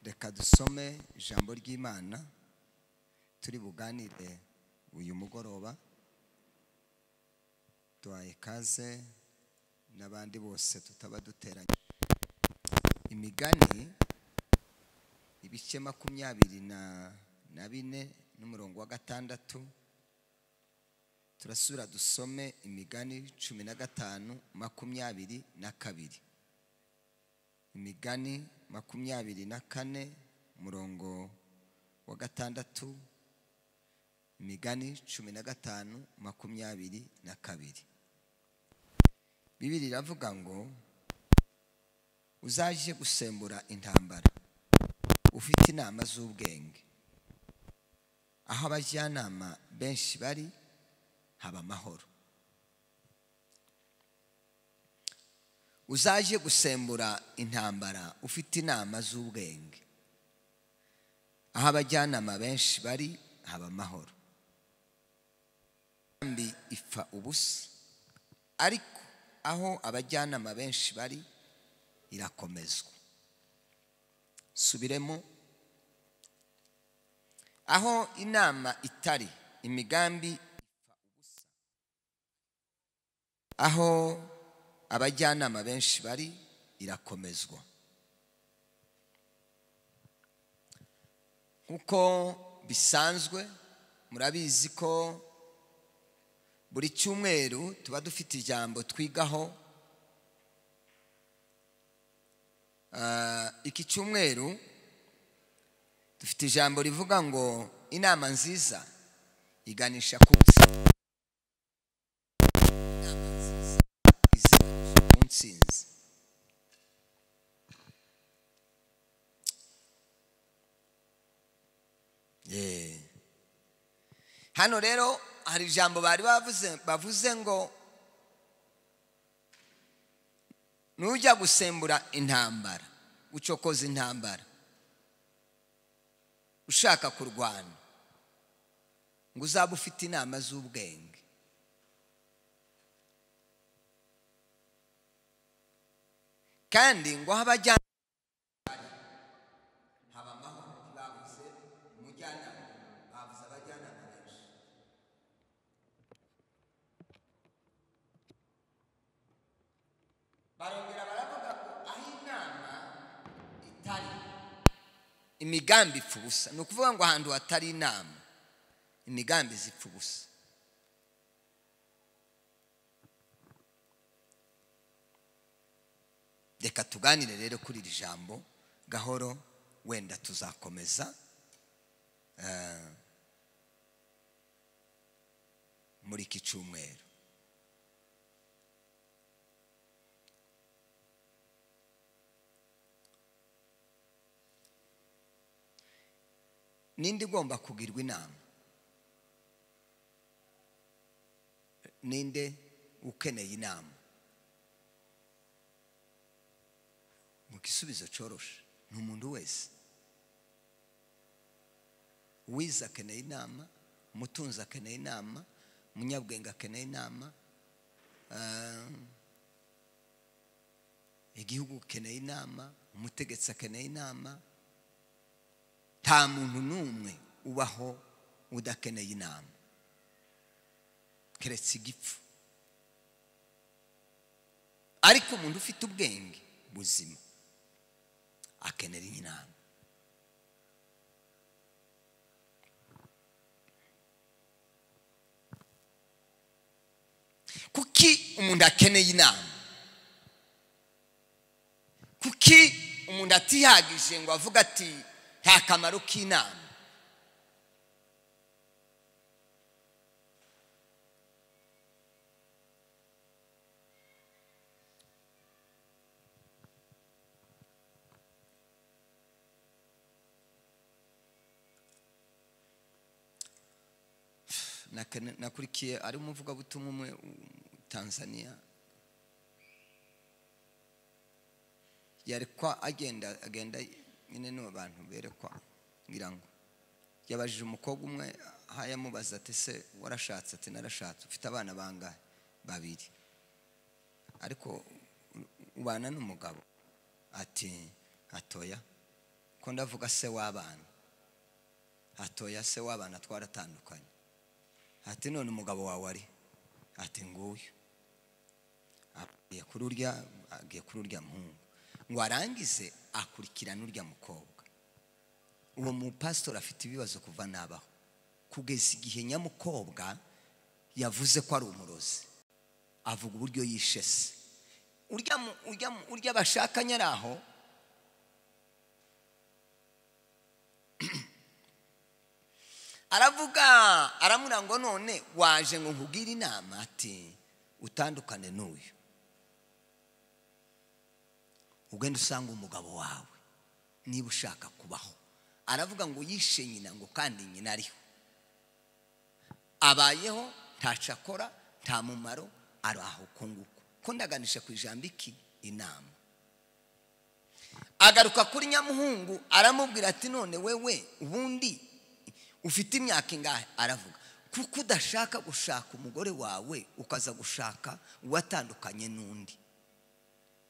reka dusome ijambo ry'imana turi buganire uyu mugoroba duhaye ikaze n'abandi bose tutaba duteranye imigani ibice makumyabiri na na bine n'umurongo wa gatandatu turasubira dusome imigani cumi na gatanu makumyabiri na kabiri imigani makumyabiri na kane umurongo wa gatandatu imigani cumi na gatanu makumyabiri na kabiri bibiri iravuga ngo uzaje gusembura intambara ufite inama z'ubwenge aho abajyanama benshi bari haba amahoro uzaje gusembura intambara ufite inama z'ubwenge aho abajyanama benshi bari haba amahoro inkambi ipfa ubusa ariko aho abajyanama benshi bari irakomezwa subiremo aho inama itari imigambi ipfa ubusa aho abajyanama benshi bari irakomezwa nk'uko bisanzwe murabizi ko buri cyumweru tuba dufite ijambo twigaho Ah, iki cyumweru dufite ijambo rivuga ngo inama nziza iganisha ku ntsinzi inama nziza iziganisha ku ntsinzi Yeah. hano rero hari ijambo bari bavuze bavuze ngo nujya gusembura intambara gucokoza intambara ushaka kurwana ngo uzabe ufite inama z'ubwenge kandi ngo aho abajyana haba amahoro bavuze umujyanama bavuze abajyanama benshi barongera baravuga ko aho inama itari imigambi ipfa ubusa ni ukuvuga ngo ahantu hatari inama imigambi zipfa ubusa reka tuganire rero kuri iri jambo gahoro wenda tuzakomeza eh, muri iki cyumweru ninde igomba kugirwa inama ninde ukeneye inama mu gisubizo cyoroshe ni umuntu wese uwize akeneye inama umutunzi akeneye inama umunyabwenge akeneye inama ah, igihugu gikeneye inama umutegetsi akeneye inama nta muntu n'umwe ubaho udakeneye inama keretse igipfu ariko umuntu ufite ubwenge buzima akenera inama kuki umuntu akeneye inama kuki umuntu atihagije ngo avuge ati nta kamaro k'inama Nakene- nakurikiye ari umuvugabutumwa umwe u- tanzania yarekwa agenda agenda nyine ni abantu berekwa ngira ngo yabajije umukobwa umwe aho yamubaza ati se warashatse ati narashatse ufite abana bangahe babiri ariko u- ubana n'umugabo ati atoya ko ndavuga se w'abana hatoya se w'abana twaratandukanye ati none umugabo wawe ari ati nguyu agiye kuri urya agiye kuri urya muhungu ngo arangize akurikirane urya mukobwa uwo mupasitori afite ibibazo kuva nabaho kugeza igihe nyamukobwa yavuze ko ari umurozi avuga uburyo yishe se urya bashakanye ari aho aravuga aramurangwa none waje ngo nkubwire inama ati utandukane n'uyu ugenda usanga umugabo wawe niba ushaka kubaho aravuga ngo yishe nyina ngo kandi nyina ariho abayeho ntacakora nta mumaro ari aho nguko ko ndaganisha ku ijambo iki inama agaruka kuri nyamuhungu aramubwira ati none wewe ubundi ufite imyaka ingahe aravuga kuko udashaka gushaka umugore wawe ukaza gushaka uwatandukanye n'undi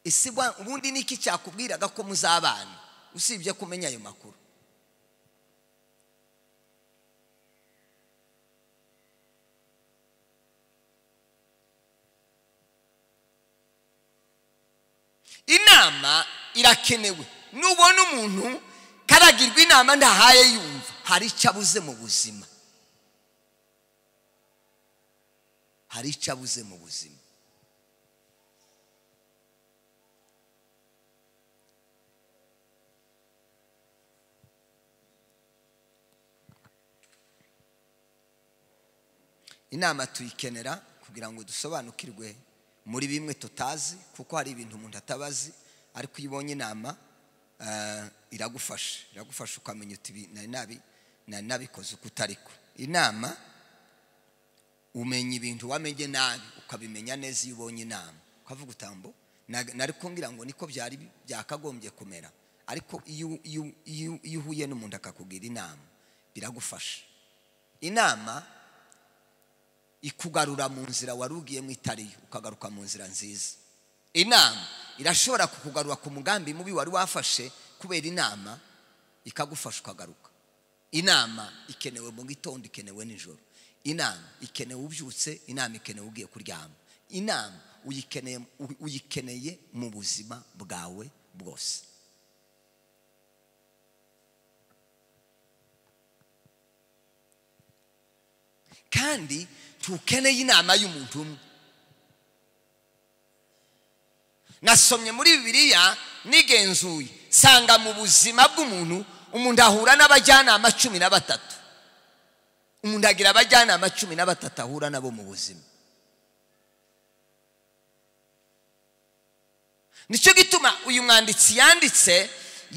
ese ubundi niki cyakubwiraga ko muzabana usibye kumenya ayo makuru inama irakenewe nubona umuntu karagirwa inama ndahaye yumva hari icyo abuze mu buzima hari icyo abuze mu buzima inama tuyikenera kugira ngo dusobanukirwe muri bimwe tutazi kuko hari ibintu umuntu atabazi ariko iyo ubonye inama iragufasha iragufasha ukamenya uti nari nabikoze uko utariko inama umenya ibintu wamenye nabi ukabimenya neza iyo ubonye inama ukavuga utambo nari kumbwira ngo niko byari byakagombye kumera ariko iyo uhuye n'umuntu akakubwira inama biragufasha inama ikugarura mu nzira wari ugiyemo itari ukagaruka mu nzira nziza inama irashobora kukugarura ku mugambi mubi wari wafashe kubera inama ikagufasha ukagaruka inama ikenewe mu gitondo ikenewe nijoro inama ikenewe ubyutse inama ikenewe ugiye kuryama inama uyikeneye mu buzima bwawe bwose kandi tukeneye inama y'umuntu umwe nasomye muri bibiliya nigenzuye sanga mu buzima bw'umuntu umuntu ahura n'abajyanama cumi na batatu umuntu agira abajyanama cumi na batatu ahura nabo mu buzima nicyo gituma uyu mwanditsi yanditse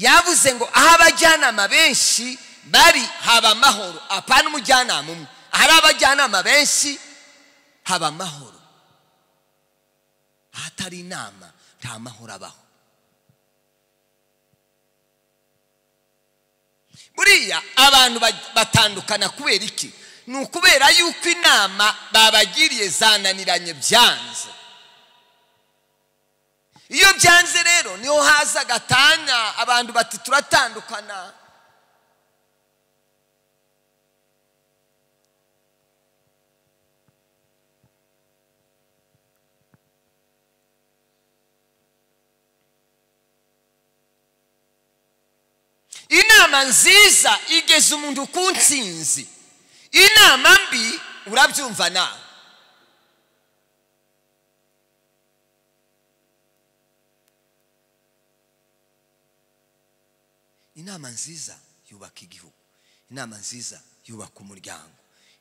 yavuze ngo aho abajyanama benshi bari haba amahoro apana umujyanama umwe ahari abajyanama benshi haba amahoro ahatari inama nta mahoro abaho buriya abantu batandukana kubera iki ni ukubera yuko inama babagiriye zananiranye byanze iyo byanze rero niho haza agatanya abantu bati turatandukana inama nziza igeza umuntu ku nsinzi inama mbi urabyumva nawe inama nziza yubaka igihugu inama nziza yubaka umuryango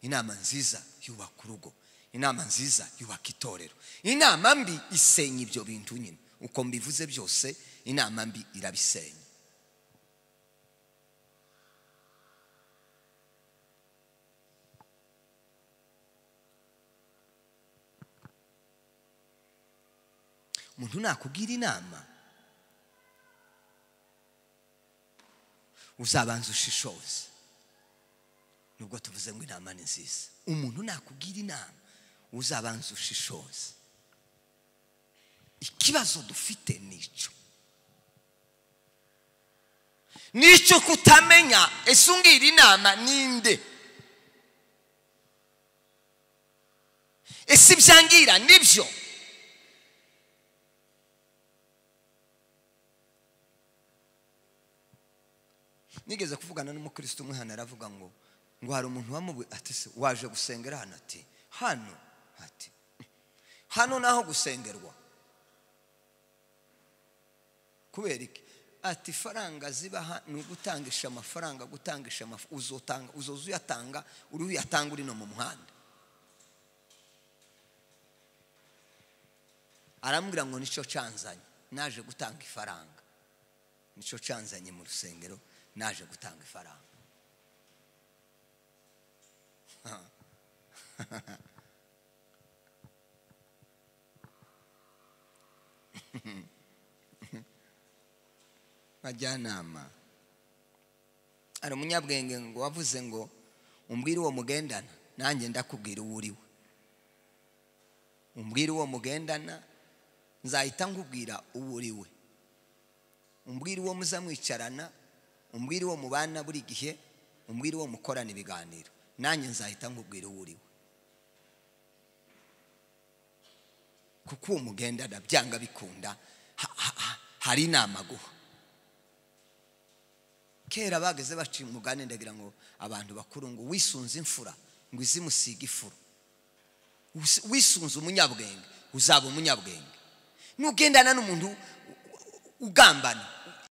inama nziza yubaka urugo inama nziza yubaka itorero inama mbi isenya ibyo bintu nyine uko mbivuze byose inama mbi irabisenya umuntu nakubwira inama uzabanza ushishoze nubwo tuvuze ngo inama ni nziza umuntu nakubwira inama uzabanza ushishoze ikibazo dufite ni icyo n'icyo kutamenya ese ungira inama ninde ese ibyangira nibyo nigeze kuvugana n'umukristo umwe hano aravuga ngo ngo hari umuntu wamubu ati se waje gusengera hano ati hano ati hano ni aho gusengerwa kubera iki ati faranga zibaha ni ugutangisha amafaranga gutangisha amafaranga uzotanga uzoza uyatanga uri uyatanga uri no mu muhanda arambwira ngo nicyo canzanye naje gutanga ifaranga nicyo canzanye mu rusengero naje gutanga ifaranga bajyanama hari umunyabwenge ngo wavuze ngo umbwire uwo mugendana nanjye ndakubwira uwo uriwe umbwire uwo mugendana nzahita nkubwira uwo uriwe umbwire uwo muzamwicarana umbwire uwo mubana buri gihe umbwire uwo mukorana ibiganiro nanjye nzahita nkubwira uwo uriwe kuko uwo mugendana byanga bikunda ha- ha- ha- hari inama aguha kera bageze baciye umugani ndagira ngo abantu bakuru ngo wisunze imfura ngo izimusiga ifuro Wis- wisunze umunyabwenge uzaba umunyabwenge nugendana n'umuntu u- u- ugambana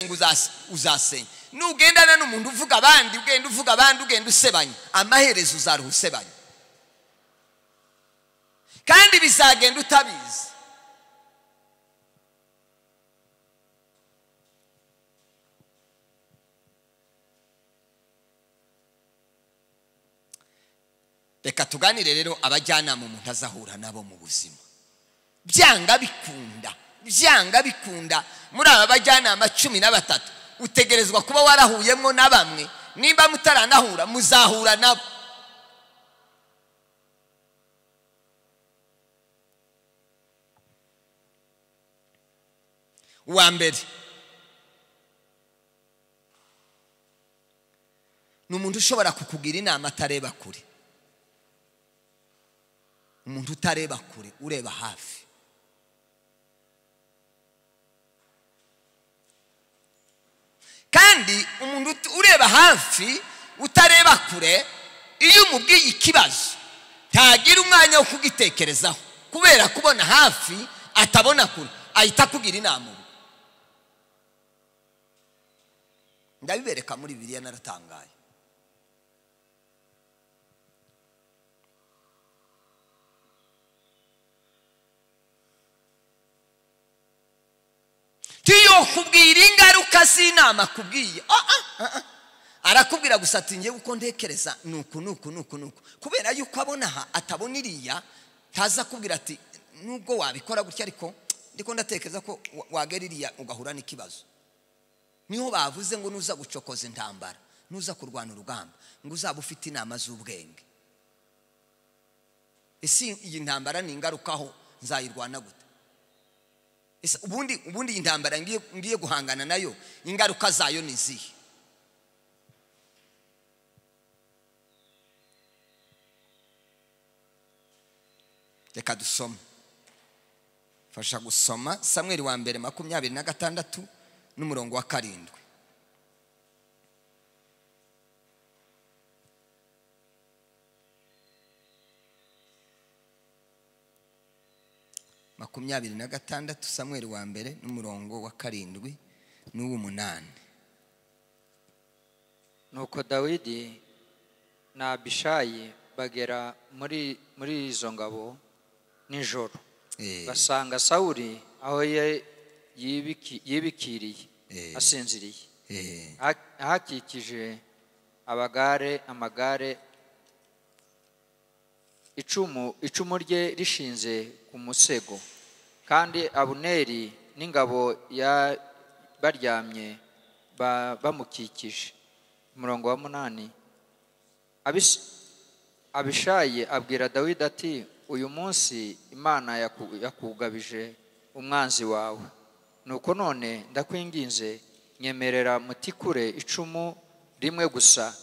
ngo uzas- uzasenya nugendana n'umuntu uvuga abandi ugenda uvuga abandi ugenda usebanya amaherezo uzaruha usebanya kandi bizagenda utabizi reka tuganire rero abajyanama umuntu azahura nabo mu buzima byanga bikunda byanga bikunda muri aba bajyanama cumi na batatu utegerezwa kuba warahuyemo na bamwe nimba mutaranahura muzahura nabo uwa mbere ni umuntu ushobora kukugira inama atareba kure umuntu utareba kure ureba hafi kandi umuntu ut- ureba hafi utareba kure iyo umubwiye ikibazo ntagira umwanya wo kugitekerezaho kubera kubona hafi atabona kure ahita akugira inama ubu ndabibereka muri bibiliya naratangaye tuyokubwira ingaruka z'inama akubwiye Ah, ah, ah, ah. arakubwira gusa ati ngewe uko ntekereza ni uku ni uku ni uku ni uku kubera yuko abona aha atabona iriya ntaza akubwira ati nubwo wabikora gutya ariko ndiko ndatekereza ko wa- wagera iriya ugahura n'ikibazo niho bavuze ngo nuza gucokoza intambara nuza kurwana urugamba ngo uzaba ufite inama z'ubwenge ese iyi ntambara ni ingarukaho nzayirwana gute Ese ubundi ubundi iyi ntambara ngiye ngiye guhangana nayo ingaruka zayo ni izihe reka dusome fasha gusoma samweri wa mbere makumyabiri na gatandatu n'umurongo wa karindwi makumyabiri na gatandatu samweri wa mbere n'umurongo wa karindwi n'uw'umunani nuko dawidi na abishayi bagera muri muri izo ngabo nijoro Eh. basanga sawuli aho ye- yibiki- yibikiriye Eh. asinziriye Eh, Ha- ahakikije abagare amagare icumu icumu rye rishinze ku musego kandi abuneri n'ingabo ya baryamye ba- bamukikije umurongo wa munani Abis- abishayi abwira dawidi ati uyu munsi imana yaku- yakugabije umwanzi wawe nuko none ndakwinginze nyemerera mutikure icumu rimwe gusa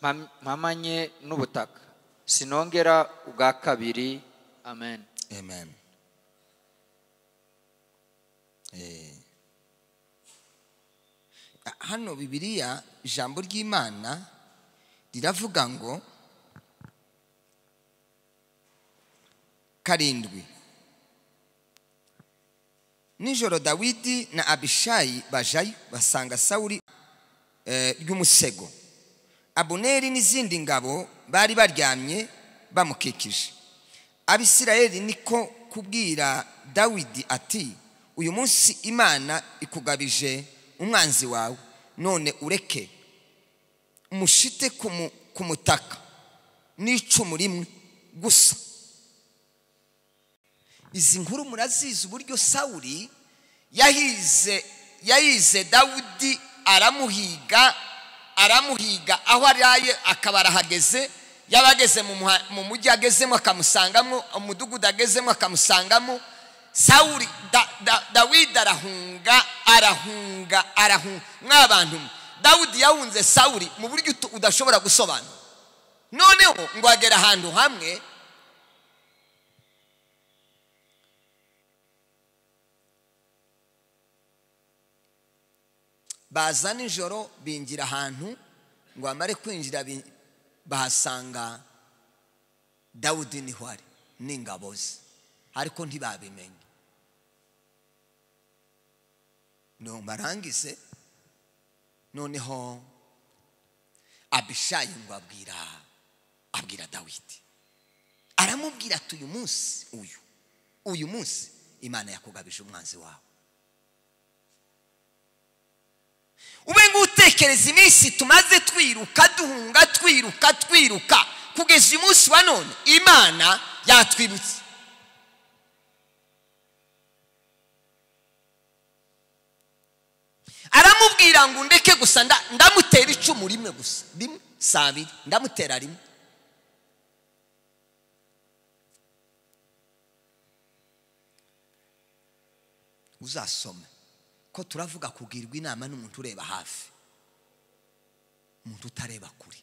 mpam- mpamanye n'ubutaka sinongera ubwa kabiri amen amen Eh. hano bibiliya ijambo ry'imana riravuga ngo karindwi nijoro dawidi na abishayi bajayo basanga sawuri eh, ry'umusego abuneri n'izindi ngabo bari baryamye bamukikije abisirayeli niko kubwira dawidi ati uyu munsi imana ikugabije umwanzi wawe none ureke umushite ku mu- ku mutaka n'icumu rimwe gusa izi nkuru murazizi uburyo sawuri yahize yahize dawudi aramuhiga aramuhiga aho araye akaba arahageze yaba ageze mu muha- mu mujyi agezemo akamusangamo umudugudu agezemo akamusangamo sawuri da- da- dawidi arahunga arahunga arahunga mw'abantu mwe dawidi yahunze sawuri mu buryo utu- udashobora gusobanura noneho ngo agera ahantu hamwe baza nijoro bingira ahantu ngo bamare kwinjira bi- bahasanga dawudi niho ari n'ingabo ze ariko ntibabimenye nubarangize noneho abishayi ngo abwira abwira dawidi aramubwira ati uyu munsi uyu uyu munsi imana yakugabije umwanzi wawe ube ngutekereza iminsi tumaze twiruka duhunga twiruka twiruka kugeza uyu munsi wa none imana yatwibutse aramubwira ngo ndeke gusa nda- ndamutera icumu rimwe gusa rimwe si abiri ndamutera rimwe uzasome ko turavuga kugirwa inama n'umuntu ureba hafi umuntu utareba kure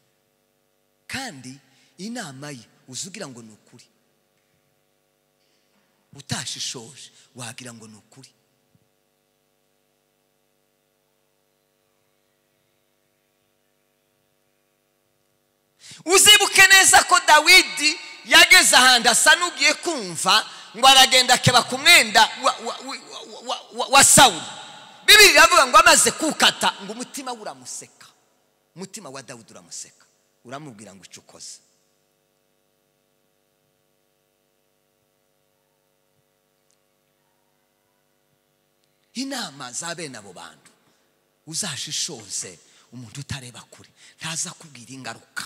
kandi inama ye uzugira ngo ni ukuri utashishoje wagira ngo ni ukuri uzibuke neza ko dawidi yageze ahantu asa n'ugiye kumva ngo aragenda akeba ku mwenda wa, wa, wa, wa, wa, wa, wa sawuli bibiri iravuga ngo amaze kuwukata ngo umutima we uramuseka umutima wa dawidi uramuseka uramubwira ngo icyo ukoze inama za bene abo bantu uzashishoze umuntu utareba kure ntaza kubwira ingaruka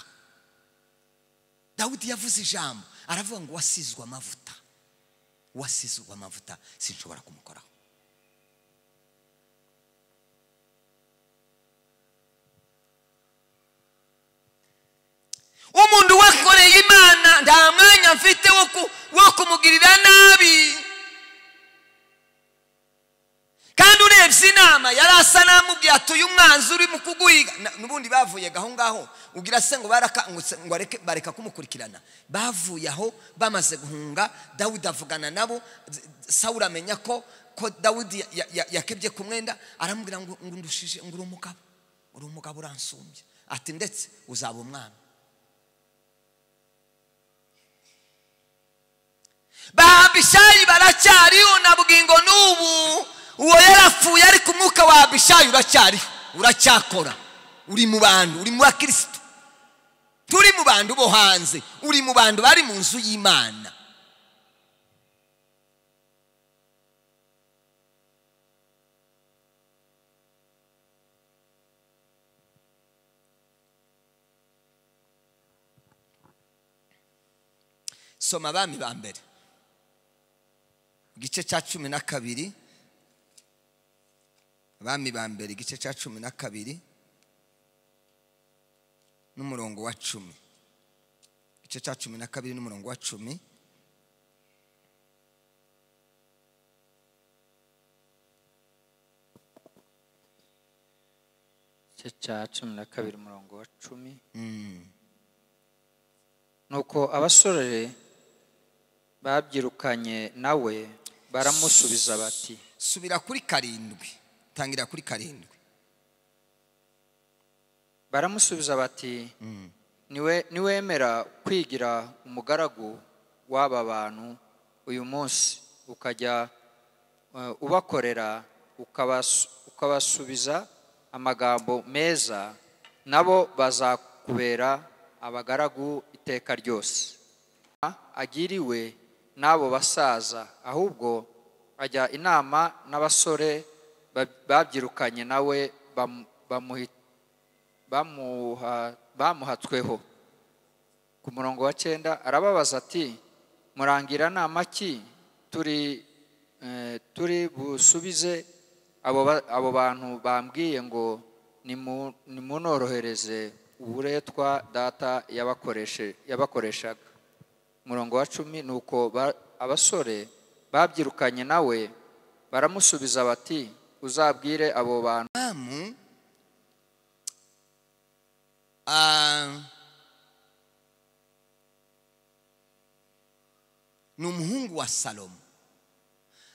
dawidi yavuze ijambo aravuga ngo wasizwe amavuta wasizwe amavuta sinshobora kumukoraho umuntu wakoreye imana nta mwanya mfite wo ku- wo kumugirira nabi kandi urebye inama yari asa n'amubwiye ati uyu mwanzi urimo kuguhiga Na- n'ubundi bavuye gaho ngaho ugira se ngo baraka- ngo se- ngo areke- bareka kumukurikirana bavuye aho bamaze guhunga dawidi avugana nabo Z- sawuri amenya ko ko dawidi ya- ya- ya- yakebye ku mwenda aramubwira ngo ngo ndushije ngo uri umugabo uri umugabo uransumbya ati ndetse uzaba umwami bahabishayi baracyariho na bwingo n'ubu uwo yarapfuye ariko umwuka wa abishayi uracyariho uracyakora uri mu bantu uri mu bakirisitu turi mu bantu bo hanze uri mu bantu bari mu nzu y'imana soma abami ba mbere igice cya cumi na kabiri abami ba mbere igice cya cumi na kabiri n'umurongo wa cumi igice cya cumi na kabiri n'umurongo wa cumi igice cya cumi na kabiri umurongo wa cumi Mm. nuko abasore babyirukanye nawe baramusubiza bati subira kuri karindwi tangira kuri karindwi baramusubiza bati "Niwe- niwemera kwigira umugaragu w'aba bantu uyu munsi ukajya eh, ubakorera ukabas- ukabasubiza amagambo meza nabo bazakubera abagaragu iteka ryose agiriwe n'abo basaza ahubwo ajya inama n'abasore ba- babyirukanye nawe bamu- bamuhi- bamuha- bamuhatsweho ku murongo wa cyenda arababaza ati murangira nama ki turi eh, turi busubize abo ba- abo bantu bambwiye ngo nimu- nimunorohereze uburetwa data yabakoreshe- yabakoreshaga umurongo wa cumi ni uko ba- abasore babyirukanye nawe baramusubiza bati uzabwire abo bantu amu ah, ni umuhungu wa salomo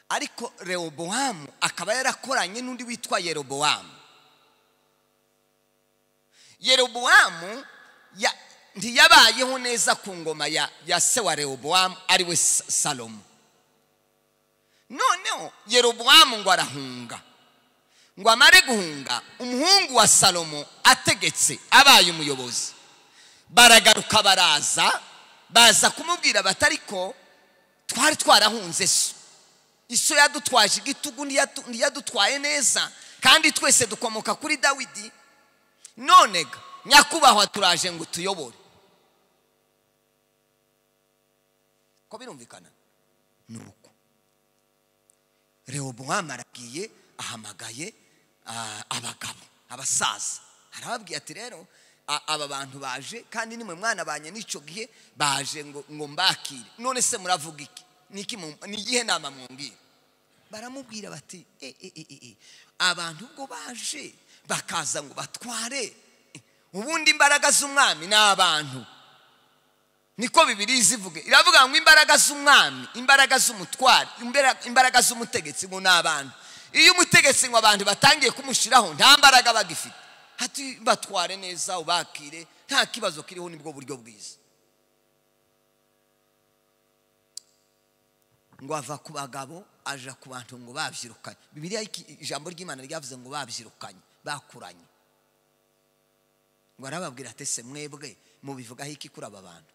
ariko rehobowamu akaba yarakoranye n'undi witwa yerobowamu yerobowamu ya- ntiyabayeho neza ku ngoma ya ya se wa rehobowamu ariwe Sa- salomo noneho yerobowamu ngo arahunga ngo amare guhunga umuhungu wa salomo ategetse abaye umuyobozi baragaruka baraza baza kumubwira bati ariko twari twarahunze so iso yadutwaje igitugu ntiyatu- ntiyadutwaye neza kandi twese dukomoka kuri dawidi none ga nyakubahwa turaje ngo tuyobore ko birumvikana ni uko rehobowamu arabwiye ahamagaye ah, abagabo abasaza arababwiye ati rero a- aba bantu baje kandi nimwe mwana banye n'icyo gihe baje ngo ngo mbakire none se muravuga iki Ni iki mu- ni igihe nama mwumvira baramubwira bati e, e, e, e, e. abantu ubwo baje bakaza ngo batware ubundi imbaraga z'umwami ni abantu niko bibiri zivuge iravuga ngo imbaraga z'umwami imbaraga z'umutwari imbera- imbaraga z'umutegetsi ngo ni abantu iyo umutegetsi ngo abantu batangiye kumushyiraho nta mbaraga bagifite hati batware neza ubakire nta kibazo kiriho nibwo buryo bwiza ngo ava ku bagabo aja ku bantu ngo babyirukanye bibiriya iki- ijambo ry'imana ryavuze ngo babyirukanye bakuranye ngo arababwira ati se mwebwe mubivugaho iki kuri aba bantu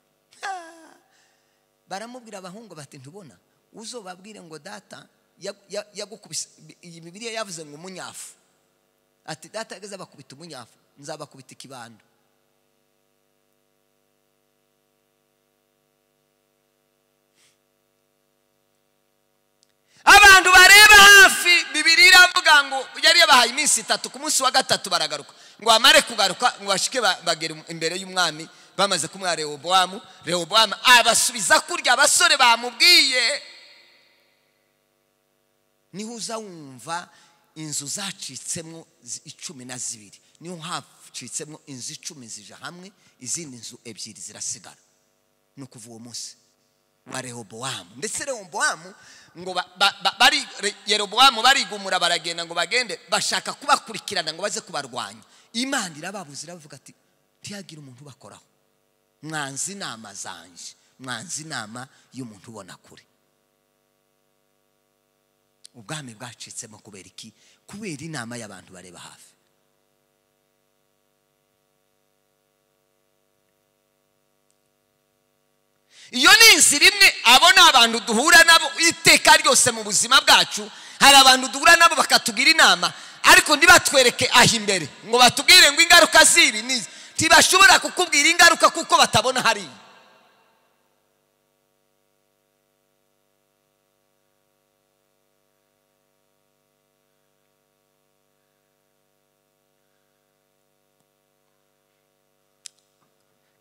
baramubwira abahungu bati ntubona uzobabwire ngo data ya- ya- yagukubise iyi bibiliya yavuze ngo umunyafu ati data yageze abakubita umunyafu nzabakubita ikibando abantu bareba hafi bibiri iravuga ngo yari yabahaye iminsi itatu ku munsi wa gatatu baragaruka ngo bamare kugaruka ngo bashike ba- bagere imbere y'umwami bamaze kumwa rehobowamu rehobowamu abasubiza kurya abasore bamubwiye niho uza wumva inzu zacitsemo zi- icumi na zibiri niho hacitsemo inzu icumi zija hamwe izindi nzu ebyiri zirasigara ni ukuva uwo munsi wa rehobowamu ndetse rehobowamu ngo ba- ba- ba- bari Re- yerobowamu barigumura baragenda ngo bagende bashaka kubakurikirana ngo baze kubarwanya imana irababuze iravuga ati ntihagire umuntu ubakoraho mwanze inama zanje mwanze inama y'umuntu ubona kure ubwami bwacitsemo kubera iki kubera inama y'abantu bareba hafi iyo ni inzira imwe abo ni abantu duhura nabo iteka ryose mu buzima bwacu hari abantu duhura nabo bakatugira inama ariko ntibatwereke aho imbere ngo batubwire ngo ingaruka z'ibi ni izi. ntibashobora kukubwira ingaruka kuko batabona hariya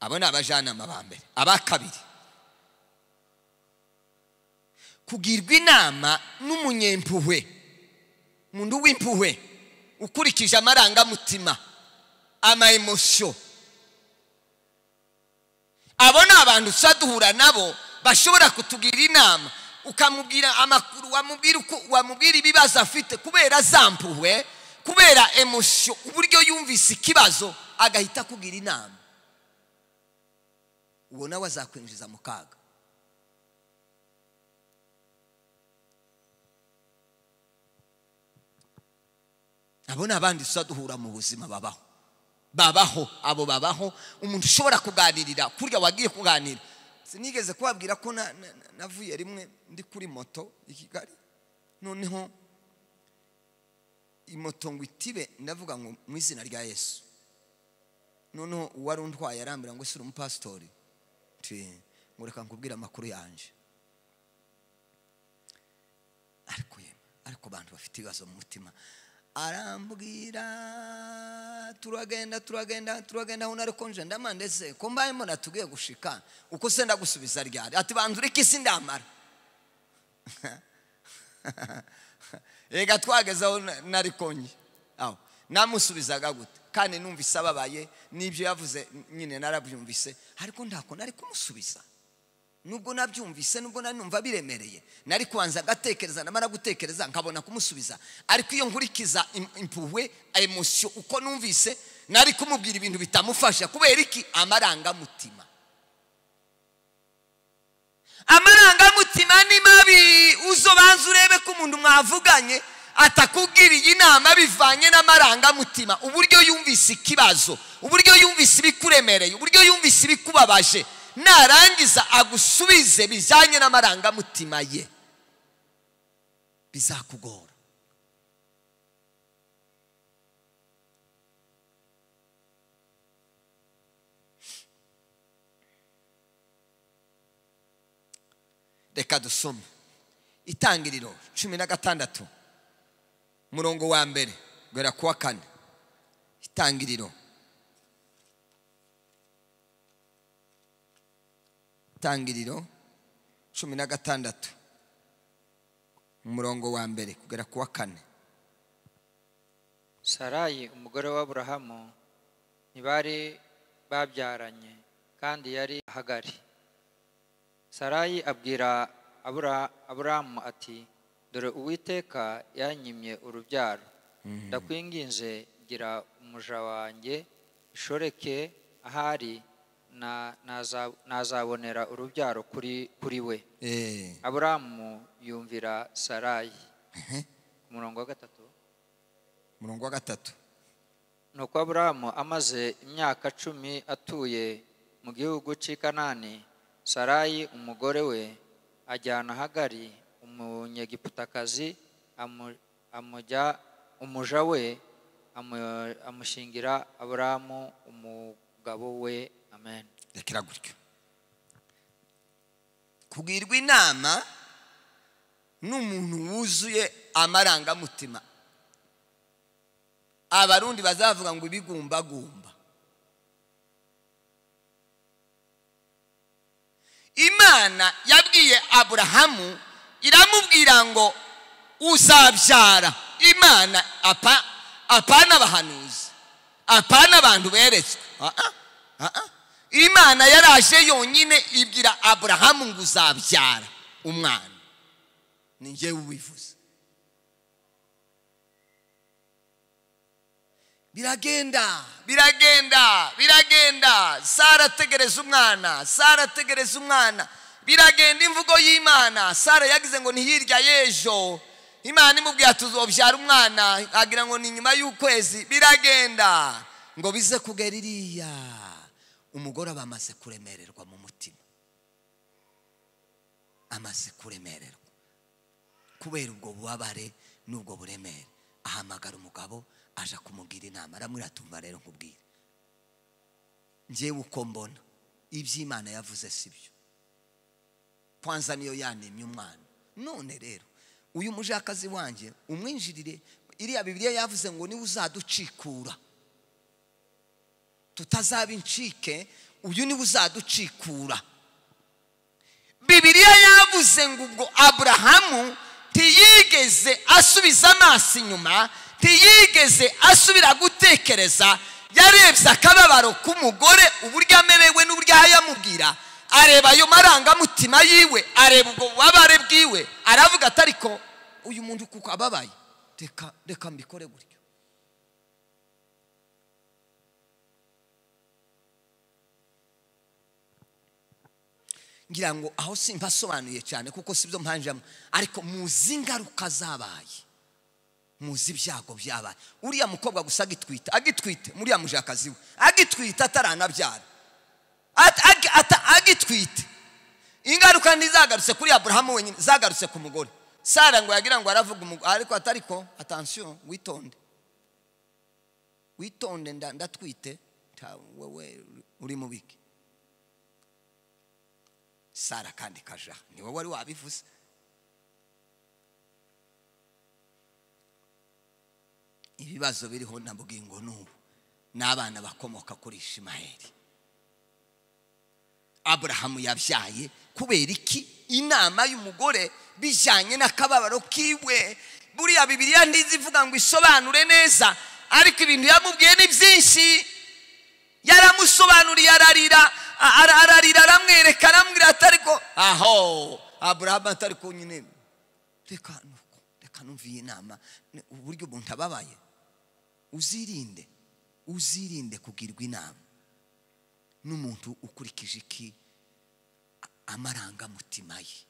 abo ni abajyanama ba mbere aba kabiri kugirwa inama n'umunyempuhwe umuntu w'impuhwe ukurikije amarangamutima ama emosiyo abo ni abantu usa duhura nabo bashobora kutugira inama ukamubwira amakuru wamubwira uko wamubwira ibibazo afite kubera zampuwe kubera emosiyo uburyo yumvise ikibazo agahita akugira inama uwo nawe azakwinjiza mu kaga abo ni abandi tuza duhura mu buzima babaho babaho abo babaho umuntu ushobora kuganirira kurya wagiye kuganira sinigeze kubabwira ko na- na- na- navuye rimwe ndi kuri moto i kigali noneho moto ngo itibe ndavuga ngo mu izina rya yesu noneho uwari untwaye arambwira ngo ese uri umupasitori Nti, ngo reka nkubwire amakuru yanjye ariko yemwe ariko abantu bafite ibibazo mu mutima arambwira turagenda turagenda turagenda aho narikonje ndama ndetse ko mbayemo natugiye gushika uko se ndagusubiza ryari ati banza ureke isi ndamara reka twageze aho na- narikonje aho namusubizaga gute kandi numvise ababaye n'ibyo yavuze nyine narabyumvise ariko ntako nari kumusubiza nubwo nabyumvise nubwo nari numva biremereye nari kubanza agatekereza namara gutekereza nkabona kumusubiza ariko iyo nkurikiza im- impuhwe emosiyo uko numvise nari kumubwira ibintu bitamufasha kubera iki amarangamutima amarangamutima ni mabi uzobanza urebe ko umuntu mwavuganye atakubwiriye inama bivanye n'amarangamutima uburyo yumvise ikibazo uburyo yumvise ibikuremereye uburyo yumvise ibikubabaje narangiza agusubize bijyanye n'amarangamutima ye bizakugora reka dusome itangiriro cumi na gatandatu murongo wa mbere guhera ku wa kane itangiriro itangiriro cumi na gatandatu umurongo wa mbere kugera ku wa kane sarayi umugore w'aburahamu ntibari babyaranye kandi yari ahagari sarayi abwira Abura- aburahamu ati dore uwiteka yanyimye urubyaro ndakwinginze gira umuja wanjye ishoreke ahari na- naza- nazabonera urubyaro kuri kuri we Eh, aburahamu yumvira sarayi ku murongo wa gatatu umurongo wa gatatu nuko aburahamu amaze imyaka cumi atuye mu gihugu cy'i kanani sarayi umugore we ajyana hagari umunyegiputakazi amu- amujya umuja we amu- amushingira aburahamu umugabo we amen rekera gutyo kugirwa inama n'umuntu wuzuye amarangamutima abarundi bazavuga ngo ibigumbagumba imana yabwiye aburahamu iramubwira ngo uzabyara imana apa apana abahanuzi apana abantu beretswe Ah, ah, ah, ah. imana yaraje yonyine ibwira aburahamu ngo uzabyara umwana ni njyewe ubivuze biragenda biragenda biragenda sara ategereza umwana sara ategereza umwana biragenda imvugo y'imana sara yagize ngo ni hirya y'ejo imana imubwira tuzobyara umwana agira ngo ni nyuma y'ukwezi biragenda ngo bize kugera iriya umugore aba amaze kuremererwa mu mutima amaze kuremererwa kubera ubwo bubabare n'ubwo buremere ahamagara umugabo aje kumubwira inama aramwira atumva rero nkubwire njyewe uko mbona iby'imana yavuze si byo kwanza niyo yanimye umwana none rero uyu mujakazi wanjye umwinjirire iriya bibiliya yavuze ngo niwe uzaducikura tutazaba incike uyu niwe uzaducikura bibiliya yavuze ngo ubwo aburahamu ntiyigeze asubiza amaso inyuma ntiyigeze asubira gutekereza yarebye akababaro k'umugore uburyo amerewe n'uburyo yamubwira areba ayo marangamutima yiwe areba ubwo bubabare bwiwe aravuga ati ariko uyu muntu kuko ababaye reka reka mbikore gutyo ngira ngo aho simba asobanuye cyane kuko si byo mpanjemo ariko muzi ingaruka zabaye muzi ibyago byabaye uriya mukobwa gusa agitwite agitwite muriya mujakazi we agitwite ataranabyara At- ag- ata- agitwite ingaruka ntizagarutse kuri aburahamu wenyine zagarutse ku mugore sara ngo yagira ngo aravuga umugore ariko atariko atansiyo witonde witonde nda- ndatwite ta- wowe uri mubiki sara kandi kaja ni wowe wari wabivuze ibibazo biriho na bugingo n'ubu n'abana bakomoka kuri ishimayeli aburahamu yabyaye kubera iki inama y'umugore bijyanye n'akababaro kiwe buriya bibiriya ndizi ivuga ngo isobanure neza ariko ibintu yamubwiye ni byinshi yaramusobanuriye ararira a- ara- ararira aramwereka aramubwira ati ariko aho aburahamu atari ko nyine reka nuko reka numve iyi nama ni uburyo umuntu ababaye uzirinde uzirinde kugirwa inama n'umuntu ukurikije iki A- amarangamutima ye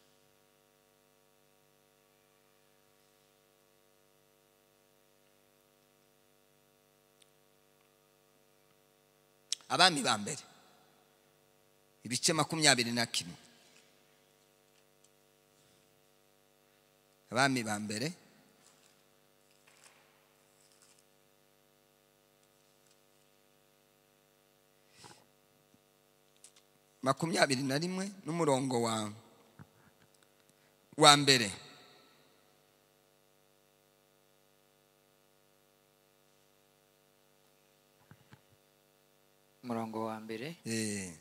abami ba mbere ibice makumyabiri na kimwe abami ba mbere makumyabiri na rimwe n'umurongo wa wa mbere umurongo wa mbere Eh,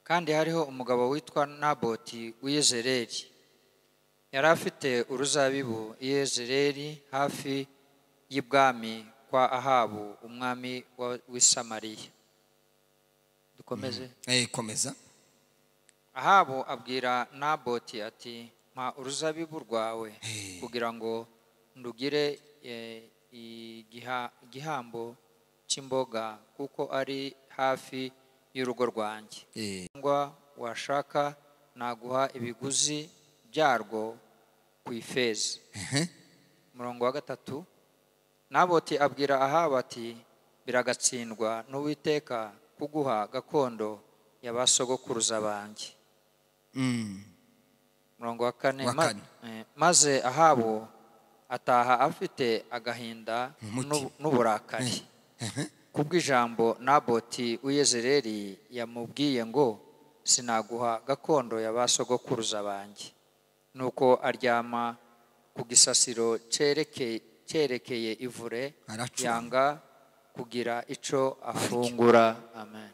kandi hariho umugabo witwa naboti w'iyezereri yari afite uruzabibu i yezereri hafi y'ibwami kwa ahabu umwami wa- w'i samariya dukomeze eh, komeza ahabu abwira naboti ati mpa uruzabibu rwawe Hey. kugira ngo ndugire eh, igiha- igihambo cy'imboga kuko ari hafi y'urugo rwanjye Eh, cyangwa washaka naguha ibiguzi byarwo ku ifeza umurongo wa gatatu naboti abwira ahabu ati biragatsindwa n'uwiteka kuguha gakondo ya ba sogokuruza banjye mm, umurongo wa kane Wa ma- kane. eh, maze ahabu ataha afite agahinda Umutima. n'ubu- n'uburakari kubw'ijambo naboti w'iyezereri yamubwiye ngo sinaguha gakondo ya ba sogokuruza banjye nuko aryama ku gisasiro cereke- cyerekeye ivure Aracurama. yanga kugira ico afungura amen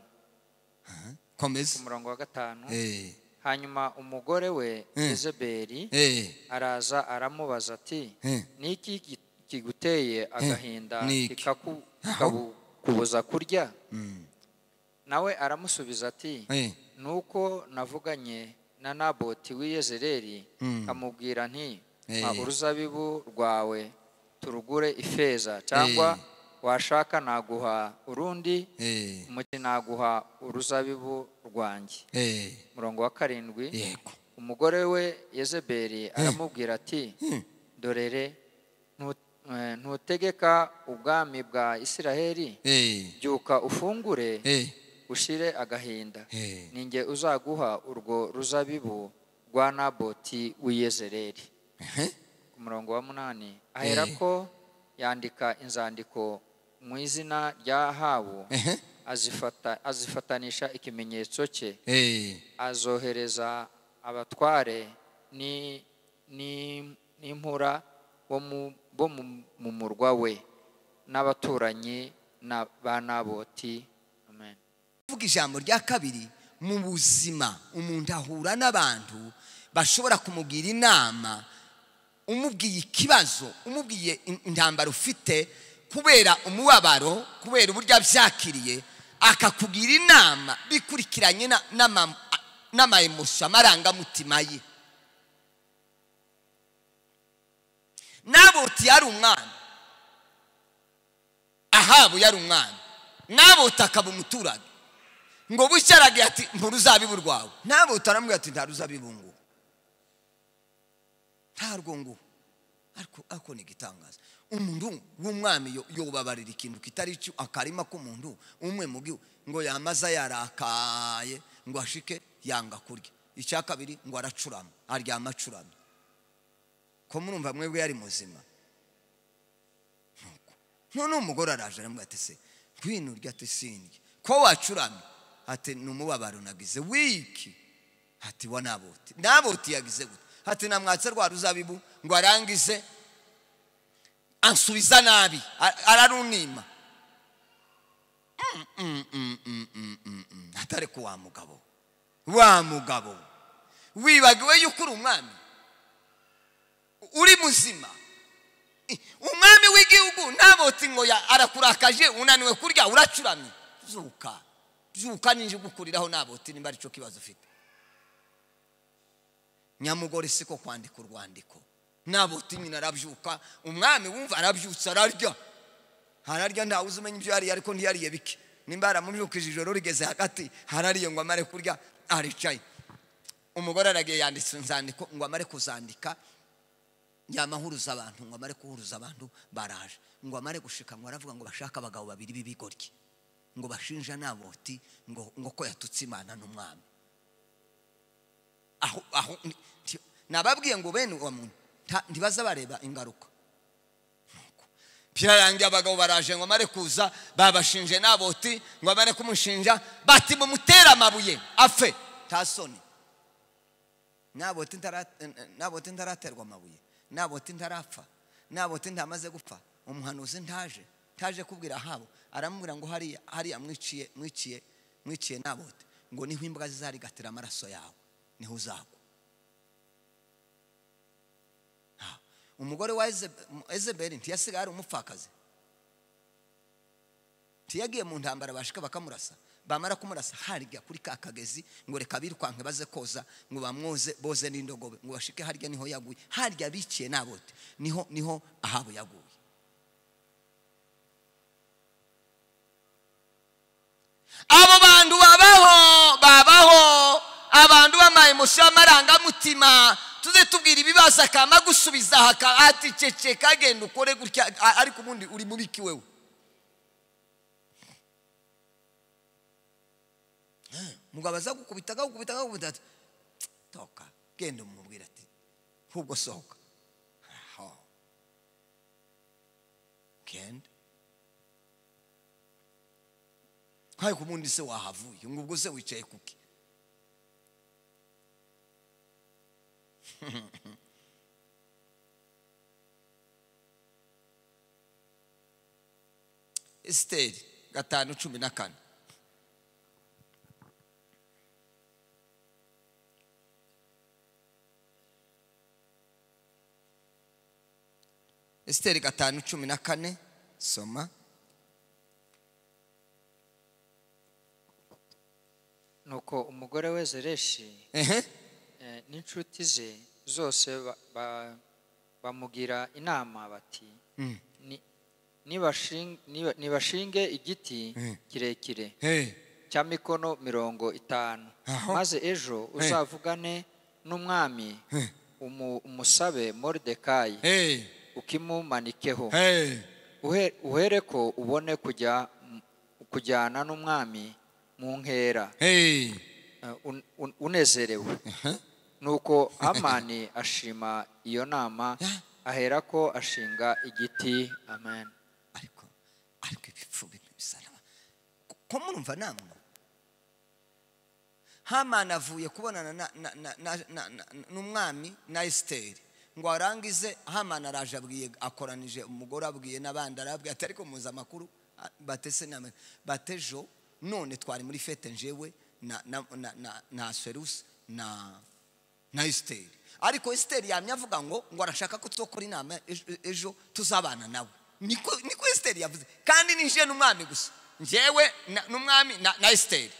komeza umurongo wa gatanu Eh, hanyuma umugore we Eh. Yezebeli eh, araza aramubaza ati Eh. niki ki- kiguteye agahinda Niki? kikaku- Aho. kikakubuza kurya mm, nawe aramusubiza ati eh, nuko navuganye na naboti w'iyezereri Mm. amubwira nti Eh. mpa uruzabibu rwawe turugure ifeza cyangwa Eh. washaka naguha urundi eh, umuti naguha uruzabibu rwanjye eh, umurongo wa karindwi yego umugore we yezebeli aramubwira ati dorere ntu- eh, ntutegeka ubwami bwa isiraheli Eh, byuka ufungure eh, ushire agahinda eh. ninjye uzaguha urwo ruzabibu rwa naboti w'iyezereri Ehe. ku murongo wa munani aherako yandika inzandiko mu izina rya ahabu Ehe. azifata- azifatanisha ikimenyetso cye Eh, azohereza abatware ni- ni- n'impura bo mu- bo mu mu murwa we n'abaturanyi na ba naboti amen kuvuga ijambo rya kabiri mu buzima umuntu ahura n'abantu bashobora kumubwira inama umubwiye ikibazo umubwiye intambara ufite kubera umubabaro kubera uburyo abyakiriye akakugira inama bikurikiranye n'amayemusi amarangamutima ye nabuti yari umwana ahabu yari umwana nabuti akaba umuturage ngo bucyaragiye ati nturuzabibu rwawe nabuti aramubwira ati nta ruzabibu ngo nta rwungu ariko ako ni igitangaza umuntu w'umwami yobabarira ikintu kitari cyo akarima k'umuntu umwe mu gihugu ngo yamaza yarakaye ngo ashike yanga kurya icya kabiri ngo aracurama aryama acuramye ko murumva mwebwe yari muzima none umugore araje aramubwira ati se ngwino urya ati sindya ko wacuramye ati ni umubabaro nagize wiki ati wa nabuti nabuti yagize gute ati namwatse rwa ruzabibu ngo arangize ansubiza nabi ararunima atari ku wa mugabo wa mugabo wibagiwe yuko uri umwami uri muzima umwami w'igihugu ntabotse ngo arakurakaje unaniwe kurya uracuramye zuka zuka n'inje gukuriraho ntabotse nimba aricyo kibazo ufite nyamugore siko kwandika urwandiko nabuti nyine arabyuka umwami wumva arabyutse ararya ararya ntawe uzi umenya ibyo yariye ariko ntiyariye bike nimba yaramubyukije ijoro rigeze hagati harariye ngo amare kurya aricaye umugore aragiye yanditse inzandiko ngo amare kuzandika yamahuruza abantu ngo amare guhuruza abantu baraje ngo amare gushika ngo aravuga ngo bashake abagabo babiri b'ibigoryi ngo bashinja nabuti ngo ko yatutse imana n'umwami aho aho nababwiye ngo bene uwo muntu ntibaza bareba ingaruka birarangiye abagabo baraje ngo amare kuza babashinje naboti ngo amare kumushinja bati mumutere amabuye apfe nta soni naboti ntaraterwa amabuye naboti ntarapfa naboti ntamaze gupfa umuhanuzi ntaje ntaje kubwira habo aramubwira ngo hariya hariya mwiciye mwiciye mwiciye naboti ngo niho imbwa zizarigatira amaraso yawe niho uzagwa umugore wa ezeberi ntiyasigaye ari umupfakazi ntiyagiye mu ntambara bashika bakamurasa bamara kumurasa harya kuri ka kagezi ngo reka birukanke baze koza ngo bamwoze boze n'indogobe ngo bashike harya niho yaguye harya biciye nabote niho niho ahabo yaguye abo bantu babaho babaho abantu bamaye umusha w'amarangamutima tuze tubwira ibibazo akaba agusubiza ati ceceka agenda ukore gutya ariko ubundi uri mubiki wewe mugabo aza gukubita agakubita agakubita ati toka genda umubwira ati ahubwo sohoka genda ariko ubundi se wahavuye ngo ubwo se wicaye kuki esiteri gatanu cumi na kane esiteri gatanu cumi na kane soma nuko umugore we zereshi n'inshuti ze zose bamugira inama bati nibashinge igiti kirekire cya mikono mirongo itanu maze ejo uzavugane n'umwami umusabe moridekayi ukimumanikeho uhere ko ubone kujyana n'umwami mu nkera unezerewe nuko amani ashima iyo nama ahera ko ashinga igiti amen ariko ariko ibipfubi bisaraba ko murumva namwe hamani avuye kubonana n'umwami na esiteri ngo arangize hamani araje abwiye akoranije umugore abwiye n'abandi arabwiye atari kumuza amakuru batese na batejo none twari muri fete njewe na na na na na serusi na na esiteri ariko esiteri yamye avuga ngo ngo arashaka ko tuzakora inama ejo- ejo tuzabana nawe niko niko esiteri yavuze kandi ninjiye n'umwami gusa njyewe na- n'umwami na na esiteri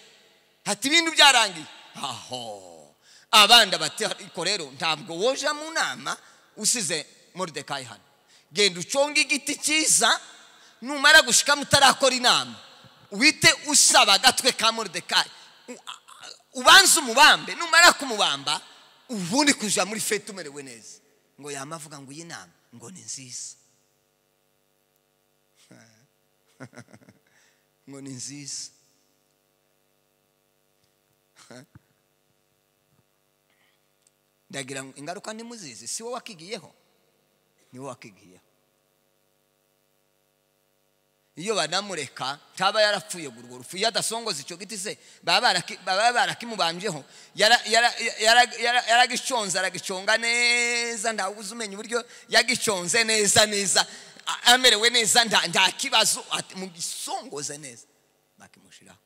hati ibintu byarangiye aho abandi bati ariko rero ntabwo woja mu nama usize moridekayi hano genda uconge igiti cyiza numara gushikamo utarakora inama wite usaba agatwe ka moridekayi U- a- a- ubanze umubambe numara kumubamba ubundi kuja muri fete umerewe neza ngo yama avuga ngo iyi nama ngo ni nziza ngo ni nziza ndagira ngo ingaruka ntimuzizi si wowe wakigiyeho ni wowe wakigiyeho iyo banamureka ntaba yarapfuye ngo urwo rupfu iyo adasongoza icyo giti se baba baraki- baba barakimubambyeho Yara- yara- yara- yara- yaragiconze aragiconga neza ntawuzi umenya uburyo yagiconze neza neza a- amerewe neza nta nta kibazo ati mugisongoze neza bakimushiraho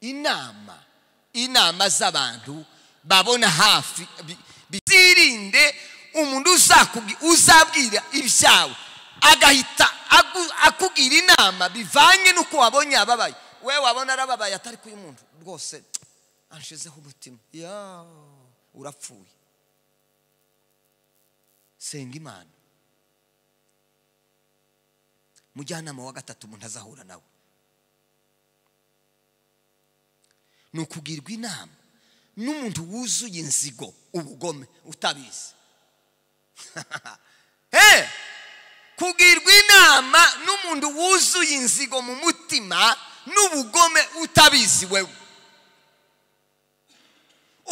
inama inama z'abantu babona hafi bi- bizirinde umuntu uzakugi- uzabwira ibyawe agahita agu- akubwira inama bivanye n'uko wabonye yababaye we wabona arababaye atari kuyu muntu rwose anshizeho umutima ya urapfuye senga imana mujyanama wa gatatu umuntu azahura nawe ni ukugirwa inama n'umuntu wuzuye inzigo ubugome utabizi he kugirwa inama n'umuntu wuzuye inzigo mu mutima n'ubugome utabizi wewe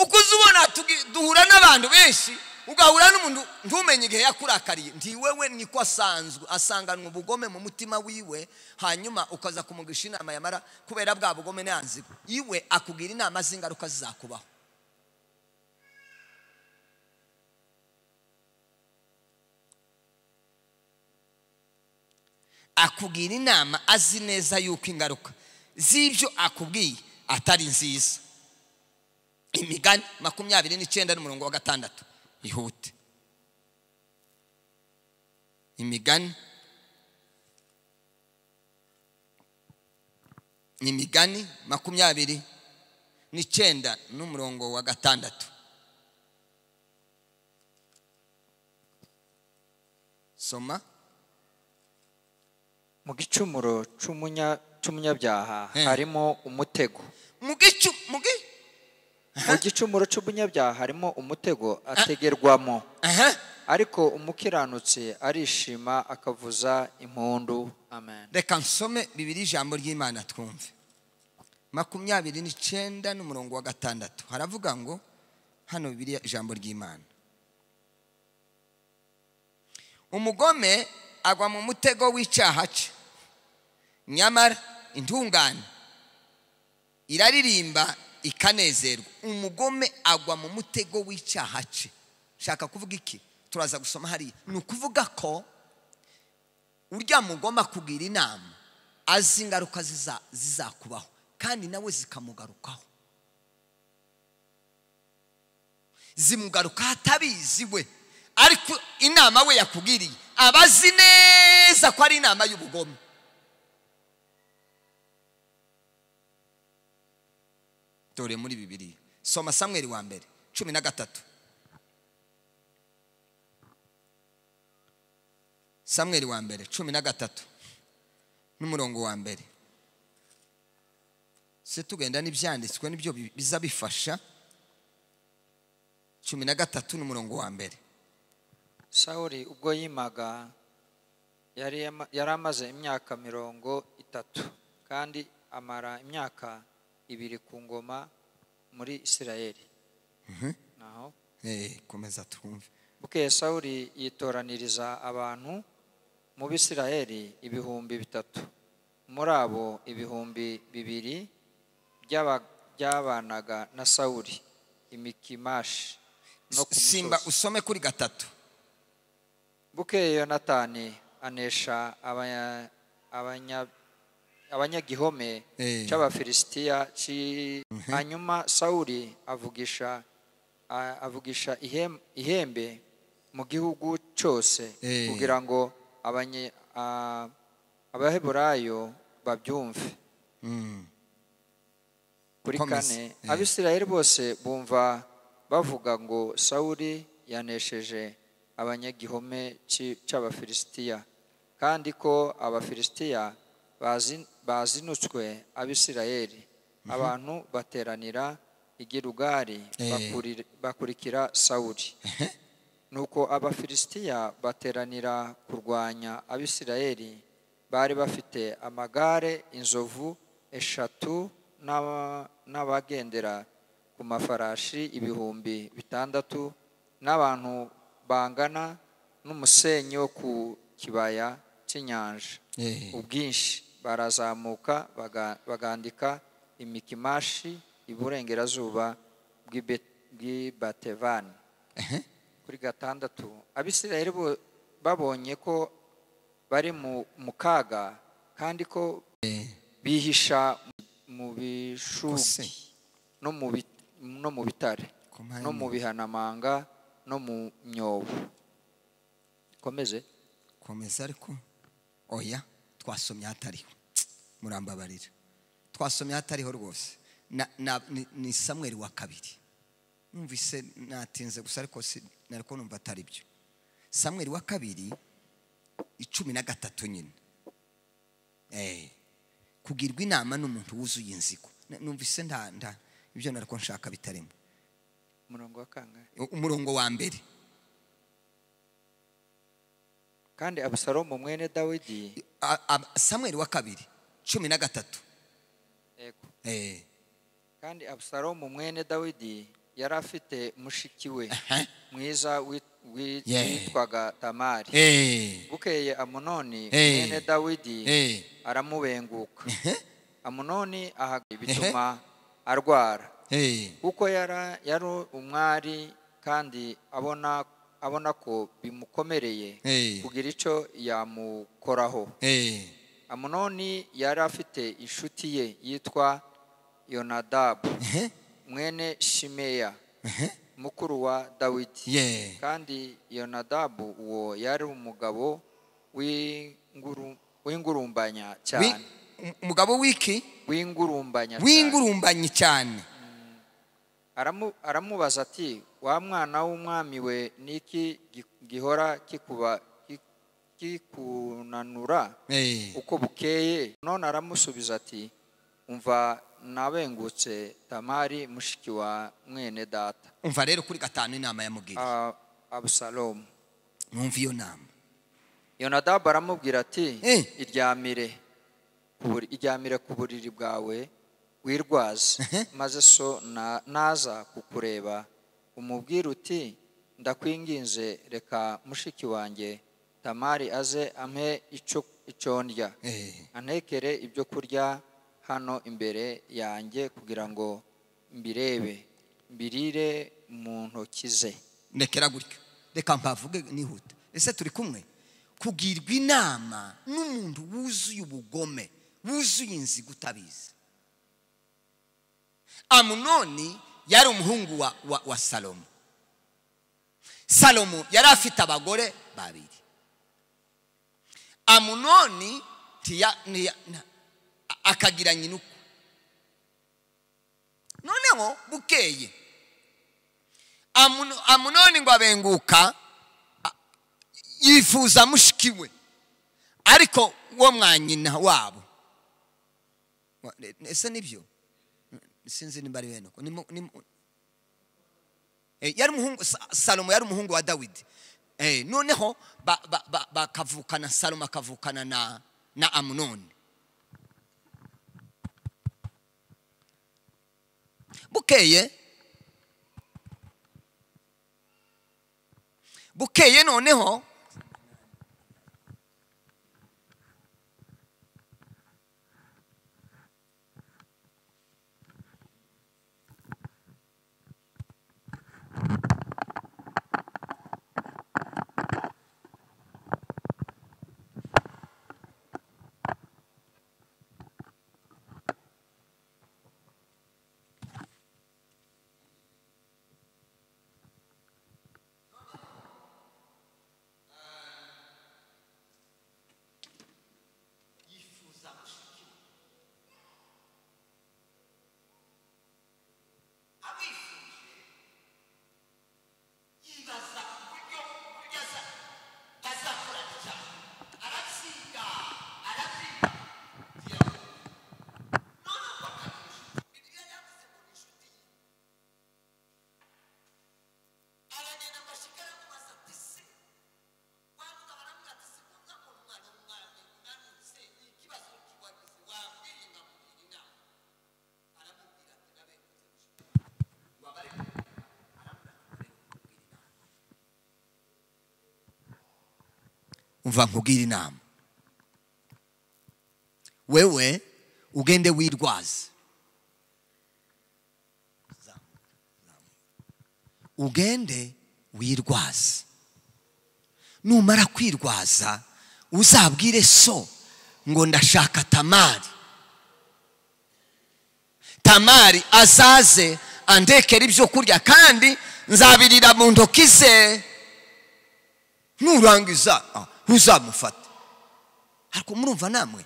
uko uza ubona tugi- duhura n'abantu benshi ugahura n'umuntu ntumenye igihe yakurakariye ntiwewe niko asanzwe asanganwa ubugome mu mutima wiwe hanyuma ukaza kumugisha inama yamara kubera bwa bugome n'yanzigo iwe akubwira inama z'ingaruka zizakubaho akubwira inama azi neza yuko ingaruka z'ibyo akubwiye atari nziza imigani makumyabiri n'icyenda n'umurongo wa gatandatu ihute imigani imigani makumyabiri n'icyenda n'umurongo wa gatandatu soma mu gicumuro cy'umunya- cy'umunyabyaha Eh. harimo umutego mu gicu mu gi mu gicumuro cy'umunyabyaha harimo umutego ategerwamo aha ariko umukiranutsi arishima akavuza impundu amen reka nsome bibiri ijambo ry'imana twumve makumyabiri n'icyenda n'umurongo wa gatandatu haravuga ngo hano bibiri ijambo ry'imana umugome agwa mu mutego w'icyaha cye nyamara intungane iraririmba ikanezerwa umugome agwa mu mutego w'icyaha cye shaka kuvuga iki turaza gusoma hariya ni ukuvuga ko urya mugomba kugira inama azi ingaruka ziza- zizakubaho kandi nawe zikamugarukaho zimugarukaho atabizi we ariko inama we yakugiriye aba azi neza ko ari inama y'ubugome dore muri bibiri soma samweri wa mbere cumi na gatatu samweri wa mbere cumi na gatatu n'umurongo wa mbere se tugenda n'ibyanditswe nibyo bi- biza bifasha cumi na gatatu n'umurongo wa mbere sawuli ubwo yimaga yari yama- yari amaze imyaka mirongo itatu kandi amara imyaka ibiri ku ngoma muri isirayeli naho Eh, komeza twumve bukeye sawuli yitoraniriza abantu mu bisirayeli ibihumbi bitatu muri abo ibihumbi bibiri by'aba- byabanaga na sawuli imikimashi no ku simba musozi. usome kuri gatatu bukeye yonatani anesha abanya- abanya- abanyagihome Eh. cy'abafilisitiya ci- hanyuma sawuli avugisha a- avugisha ihem- ihembe mu gihugu cyose Eh. kugira ngo abanye- a- abaheburayo babyumve kuri Komeza. kane abisirayeli bose bumva bavuga ngo sawuli yanesheje abanyagihome ci- cy'abafilisitiya kandi ko abafilisitiya bazi- bazinutswe abisirayeli abantu bateranira i Gilugari Eh. bakuri- bakurikira sawuli nuko abafilisitiya bateranira kurwanya abisirayeli bari bafite amagare inzovu eshatu n'aba- n'abagendera ku mafarashi ibihumbi bitandatu n'abantu bangana n'umusenyi wo ku kibaya cy'inyanja Eh. ubwinshi barazamuka baga- bagandika imikimashi iburengerazuba bw'Ibe- bw'i batevani kuri gatandatu abisirayeli bo- babonye ko bari mu mu kaga kandi ko bihisha mu Kose. bishubi no mu bit- no mu bitare Ku mpande. no mu bihanamanga no mu myobo komeze komeza ariko oya twasomye hatariho murambabarira twasomye hatariho rwose Na- na- ni- ni samweri wa kabiri numvise natinze gusa ariko si- nari ko numva atari byo samweri wa kabiri icumi na gatatu nyine Eh, kugirwa inama n'umuntu wuzuye inzigo Na- numvise nta nta ibyo nari ko nshaka bitarimo umurongo wa kangahe umurongo wa mbere kandi abusalomu mwene dawidi A- a- samweri wa kabiri cumi na gatatu yego Eh. kandi abusalomu mwene dawidi yari afite mushiki we mwiza wi- wi- Yeah. witwaga tamari Eh. bukeye amunoni Eh. mwene dawidi Eh. aramubenguka amunoni aha bituma arwara kuko yara- yari umwari kandi abona abona ko bimukomereye Eh. kugira icyo yamukoraho amunoni yari afite inshuti ye yitwa yonadabu mwene shimeya mukuru wa dawidi kandi yonadabu uwo yari umugabo w'inguru- w'ingurumbanya cyane umugabo w'iki w'ingurumbanya cyane w'ingurumbanye cyane Aramu- aramubaza ati wa mwana w'umwami we niki gi- gihora kikuba ki- kikunanura uko bukeye none aramusubiza ati umva nabengutse tamari mushiki wa mwene data umva rero kuri gatanu inama yamubwira A- abusalomu numva iyo nama yonadabu aramubwira ati Eh. iryamire ku buri- iryamire ku buriri bwawe wirwaze maze so na- naza kukureba umubwire uti ndakwinginze reka mushiki wanjye tamari aze ampe icyo icyo ndya antekere ibyo kurya hano imbere yanjye kugira ngo mbirebe mbirire mu ntoki ze ndekera gutyo reka mpavuge nihuta ese turi kumwe kugirwa inama n'umuntu wuzuye ubugome wuzuye inzigo utabizi amunoni yari umuhungu wa, wa, wa salomo salomo yari afite abagore babiri amunoni tiya, niya, na, a- akagira nyina uko noneho bukeye Amuno- amunoni ngo abenguka a- yifuza mushiki we ariko wo mwa nyina wabo Wa- e- ese nibyo sinzi nimba ari bene uko Nimu- nimu- Eh, yari umuhungu Sa- salomo yari umuhungu wa dawidi Eh, noneho ba- ba- ba- bakavukana salomo akavukana na na amunoni bukeye bukeye noneho umva nkubwire inama wewe ugende wirwaze ugende wirwaze numara kwirwaza uzabwire so ngo ndashaka tamari tamari azaze andekera ibyo kurya kandi nzabirira mu ntoki ze nurangiza uzamufata ariko murumva namwe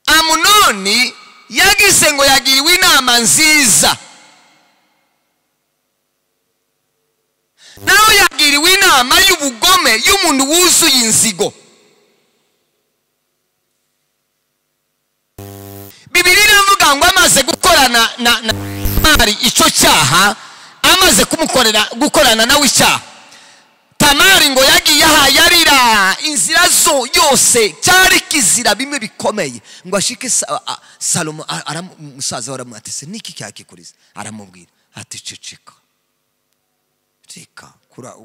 amunoni yagize ngo yagiriwe inama nziza nawe yagiriwe inama y'ubugome y'umuntu wuzuye inzigo bibiri iravuga ngo amaze gukorana na tamari icyo cyaha amaze kumukorera gukorana nawe icyaha tamari ngo yagiye ahaye arira inzira zo yose cyari kizira bimwe bikomeye ngo ashike salomo umusaza we aramwatese niki cyakikuriza aramubwira ati ceceka ceceka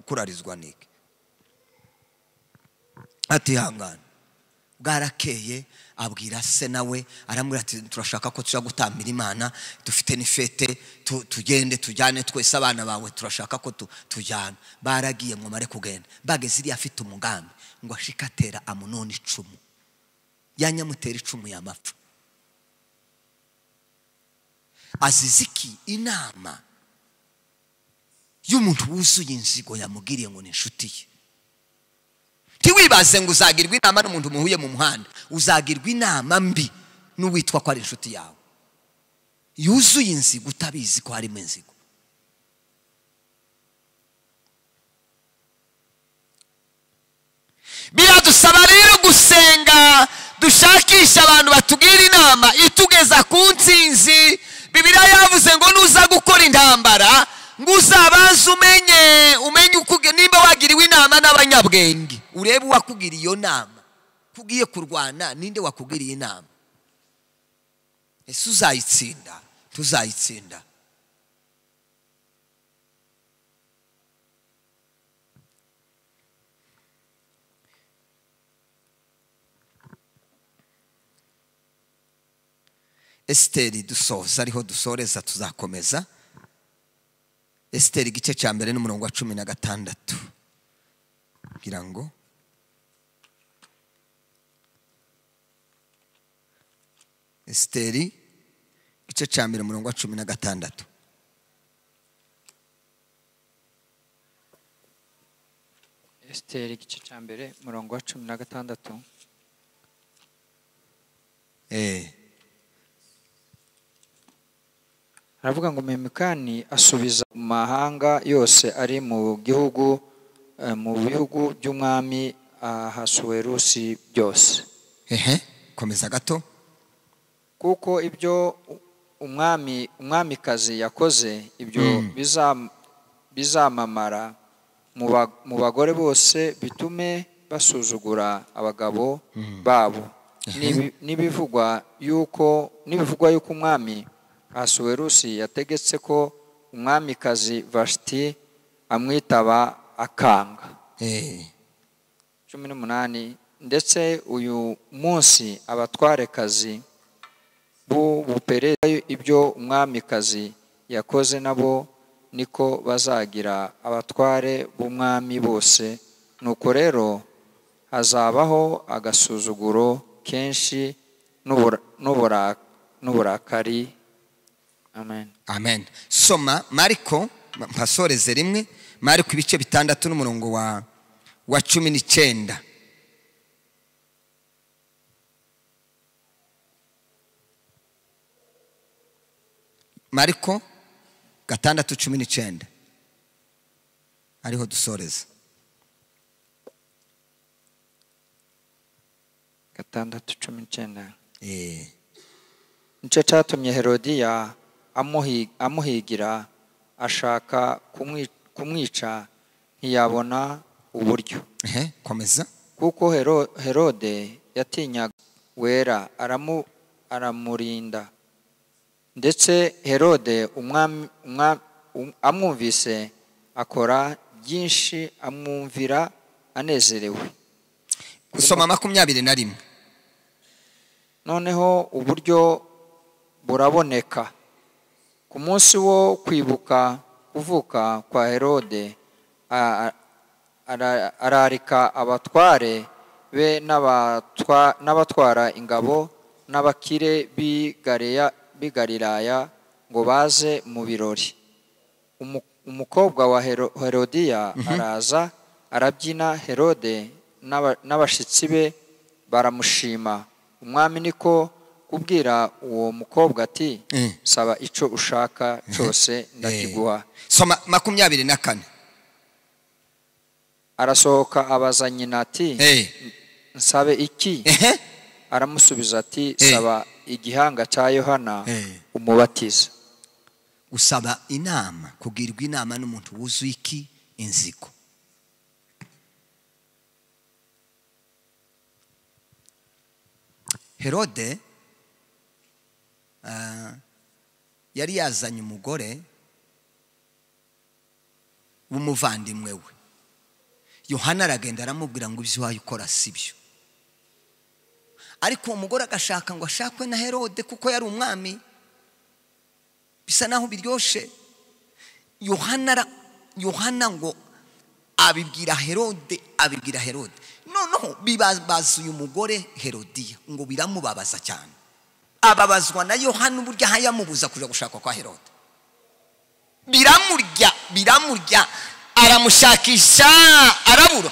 kurarizwa niki atihangana bwarakeye abwira se nawe aramubwira ati turashaka ko tujya gutambira imana dufite n'ifete tugende tujyane twese abana bawe turashaka ko tujyana baragiye ngo mare kugenda bageze iriya afite umugambi ngo ashike atera amunoni icumu yanyamutera icumu yamapfa aziziki inama y'umuntu wuzuye inzigo yamubwiriye ngo ni inshuti ye ntiwibaze ngo uzagirwa inama n'umuntu muhuye mu muhanda uzagirwa inama mbi n'uwitwa ko ari inshuti yawe yuzuye inzigo utabizi ko harimo inzigo biradusaba rero gusenga dushakisha abantu batubwira inama itugeza ku nsinzi bibiriya yavuze ngo nuza gukora intambara ngo uzabanze umenye umenye nimba wagiriwe inama n'abanyabwenge urebe uwakubwira iyo nama kugiye kurwana ninde wakubwiriye inama ese uzayitsinda tuzayitsinda esiteri dusoza ariho dusoreza tuzakomeza esiteri igice cya mbere n'umurongo wa cumi na gatandatu kugira ngo esiteri igice cya mbere umurongo wa cumi na gatandatu esiteri igice cya mbere umurongo wa cumi na gatandatu eee aravuga ngo memikani asubiza mu mahanga yose ari mu gihugu eh, mu bihugu by'umwami ahasuwerusi byose ehe komeza gato kuko ibyo umwami umwamikazi yakoze ibyo biza- bizamamara mu ba- mu bagore bose bitume basuzugura abagabo babo N'ibi- n'ibivugwa yuko n'ibivugwa yuko umwami asuwerusi yategetse ko umwamikazi vashiti amwitaba akanga eee cumi n'umunani ndetse uyu munsi abatwarekazi b'ubupereza ibyo umwamikazi yakoze nabo niko bazagira abatware b'umwami bose nuko rero hazabaho agasuzuguro kenshi n'ubura- n'ubura- n'uburakari amen amen soma mariko mpasoreze rimwe mariko ibice bitandatu n'umurongo wa wa cumi n'icyenda mariko gatandatu cumi n'icyenda ariho dusoreza gatandatu cumi n'icyenda Eh, nicyo cyatumye herodiya amuhi- amuhigira ashaka kumwi- kumwica ntiyabona uburyo ehe, komeza kuko Hero- herode yatinyaga wera aramu- aramurinda ndetse herode umwami- umwa- um- amwumvise akora byinshi amwumvira anezerewe gusoma makumyabiri na rimwe noneho uburyo buraboneka ku munsi wo kwibuka kuvuka kwa herode a- a- ara- ararika abatware be n'abatwa- n'abatwara ingabo n'abakire b'i Galiya- b'i galilaya ngo baze mu birori Umu- umukobwa wa Hero- herodiya araza arabyina herode n'aba- n'abashyitsi be baramushima umwami niko kubwira uwo mukobwa ati Eh. saba icyo ushaka cyose ndakiguha soma makumyabiri na kane arasohoka abaza nyina ati Eh, nsabe iki ehe, aramusubiza ati Eh. saba igihanga cya yohana Eh. umubatiza gusaba inama kugirwa inama n'umuntu wuzuye iki inzigo herode ah, yari yazanye umugore w'umuvandimwe we yohana aragenda aramubwira ngo ibyo iwawe ukora si byo ariko uwo mugore agashaka ngo ashakwe na herode kuko yari umwami bisa naho biryoshe yohana ara- yohana ngo abibwira herode abibwira herode noneho bibabaza uyu mugore herodiya ngo biramubabaza cyane ababazwa na yohana uburyo aha yamubuza kujya gushakwa kwa herode biramurya biramurya aramushakisha arabura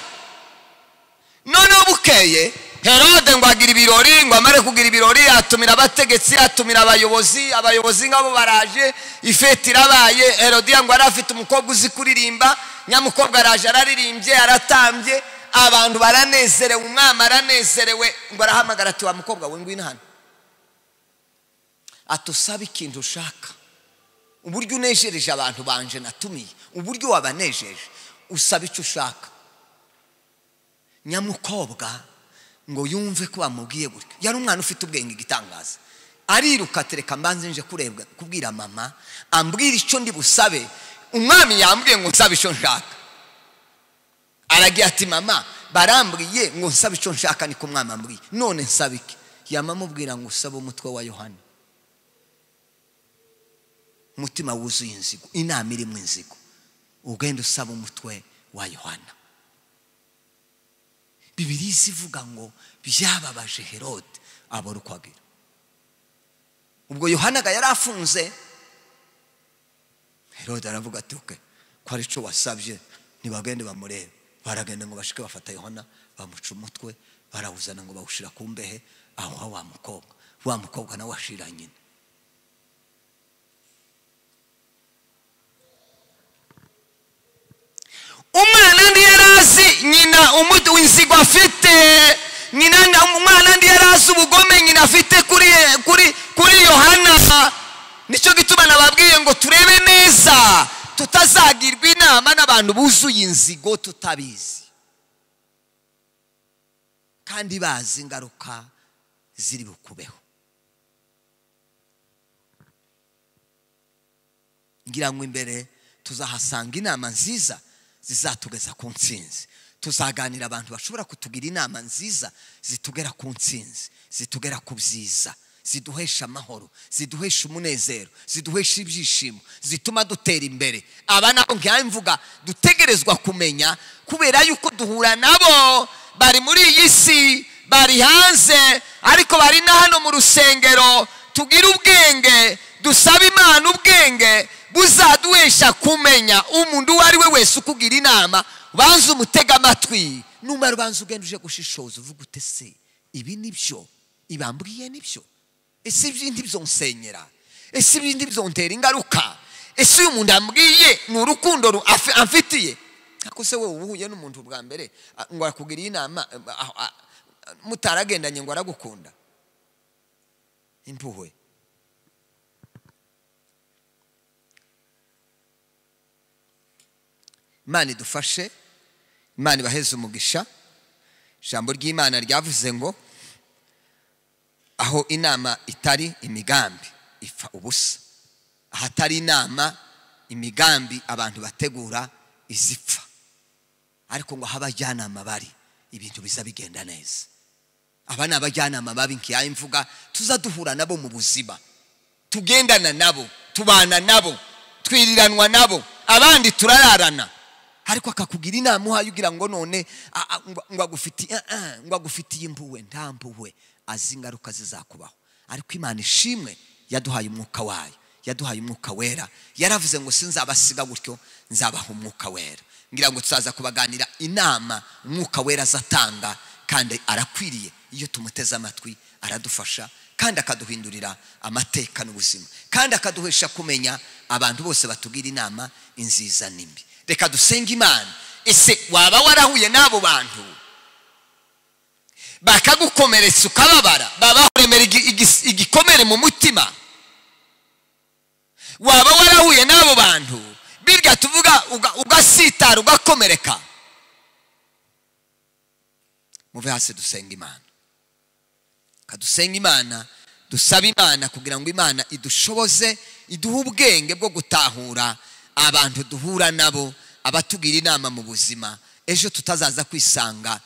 noneho bukeye herode ngo agira ibirori ngo amare kugira ibirori atumira abategetsi atumira abayobozi abayobozi ngabo baraje ifeti irabaye herodiya ngo yari afite umukobwa uzi kuririmba nyamukobwa araje araririmbye aratambye abantu baranezerewe umwami aranezerewe ngo arahamagara ati wa mukobwa we ngwino hano ati usabe ikintu ushaka uburyo unejereje abantu banje natumiye uburyo wabanejeje usaba icyo ushaka nyamukobwa ngo yumve ko bamubwiye gutyo yari umwana ufite ubwenge igitangaza ariruka atereka mbanze nje kurebwa kubwira mama ambwira icyo ndi busabe umwami yambwiye ngo nsabe icyo nshaka aragira ati mama barambwiye ngo nsabe icyo nshaka niko umwami ambwiye none nsabe iki yama amubwira ngo usabe umutwe wa yohani umutima wuzuye inzigo inama irimo inzigo ugenda usaba umutwe wa yohana bibiri ivuga ngo byababaje herode abura uko agira ubwo yohanaga yari afunze herode aravuga ati "Ok, ko ari cyo wasabye ntibagende bamurebe baragenda ngo bashike bafata yohana bamuca umutwe barawuzana ngo bawushyira ku mbehe aho wa mukobwa wa mukobwa nawe ashira nyina umwana ndi yari azi nyina umuti w'inzigo afite nyina umwana ndi yari azi ubugome nyina afite kuri kuri kuri yohana nicyo gituma nababwiye ngo turebe neza tutazagirwa inama n'abantu buzuye inzigo tutabizi kandi bazi ingaruka ziri bukubeho ngira ngo imbere tuzahasanga inama nziza zizatugeza ku ntsinzi tuzaganira abantu bashobora kutugira inama nziza zitugera ku ntsinzi zitugera ku byiza ziduhesha amahoro ziduhesha umunezero ziduhesha ibyishimo zituma dutera imbere aba nabo ngiye mvuga dutegerezwa kumenya kubera yuko duhura nabo bari muri iyi si bari hanze ariko bari na hano mu rusengero tugire ubwenge dusaba imana ubwenge buzaduhesha kumenya umuntu uwo ari we wese ukugira inama banza umutega amatwi numara ubanza ugenda uje gushishoza uvuga ute se ibi ni byo ibambwiye ni byo ese ibindi byonsenyera ese ibindi byontera ingaruka ese uyu muntu ambwiye ni urukundo ru- afi- amfitiye ariko se wowe uba uhuye n'umuntu bwa mbere a- ngo arakugiriye inama a- a- a- mutaragendanye ngo aragukunda impuhwe imana idufashe imana ibaheze umugisha ijambo ry'imana ryavuze ngo aho inama itari imigambi ipfa ubusa ahatari inama imigambi abantu bategura izipfa ariko ngo aho abajyanama bari ibintu biza bigenda neza aba ni abajyanama babi nkiyaye imvuga tuza duhura nabo mu buzima tugendana nabo tubana nabo twiriranwa nabo abandi turararana ariko akakugira inama uhaye ugira ngo none a- a- ngo- ngo agufitiye ah, ah, ngo agufitiye impuhwe nta mpuhwe azi ingaruka zizakubaho ariko imana ishimwe yaduhaye umwuka wayo yaduhaye umwuka wera yaravuze ngo sinzabasiga gutyo nzabaha umwuka wera ngira ngo tuzaza kubaganira inama umwuka wera azatanga kandi arakwiriye iyo tumuteze amatwi aradufasha kandi akaduhindurira amateka n'ubuzima kandi akaduhesha kumenya abantu bose batugira inama inziza n'imbi reka dusenge imana ese waba warahuye n'abo bantu bakagukomeretsa ukababara baba bakuremera igi- igis- igikomere mu mutima waba warahuye n'abo bantu birya tuvuga uga- ugasitara ugakomereka muve hasi dusenga imana kadusenga imana dusaba imana kugira ngo imana idushoboze iduhe ubwenge bwo gutahura abantu duhura nabo abatugira inama mu buzima ejo tutazaza kwisanga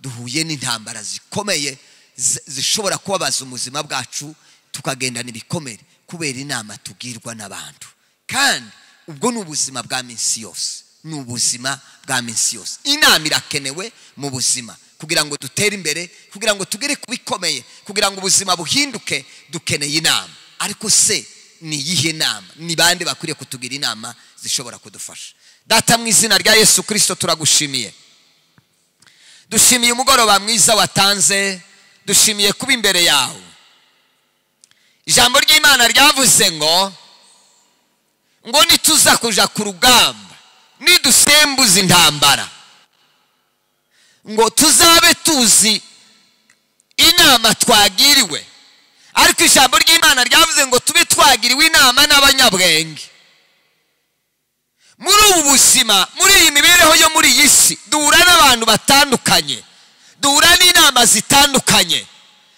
duhuye n'intambara zikomeye zi- zishobora kubabaza ubuzima bwacu tukagendana ibikomere kubera inama tugirwa n'abantu kandi ubwo ni ubuzima bwa minsi yose ni ubuzima bwa minsi yose inama irakenewe mu buzima kugira ngo dutere imbere kugira ngo tugere ku bikomeye kugira ngo ubuzima buhinduke dukeneye inama ariko se ni iyihe nama ni bande bakwiriye kutugira inama zishobora kudufasha data mu izina rya yesu kirisito turagushimiye dushimiye umugoroba mwiza watanze dushimiye kuba imbere yawe ijambo ry'imana ryavuze ngo ngo nituza kuja ku rugamba nidusembuza intambara ngo tuzabe tuzi inama twagiriwe ariko ijambo ry'imana ryavuze ngo tube twagiriwe inama n'abanyabwenge muri ubu buzima muri iyi mibereho yo muri iyi si duhura n'abantu batandukanye duhura n'inama zitandukanye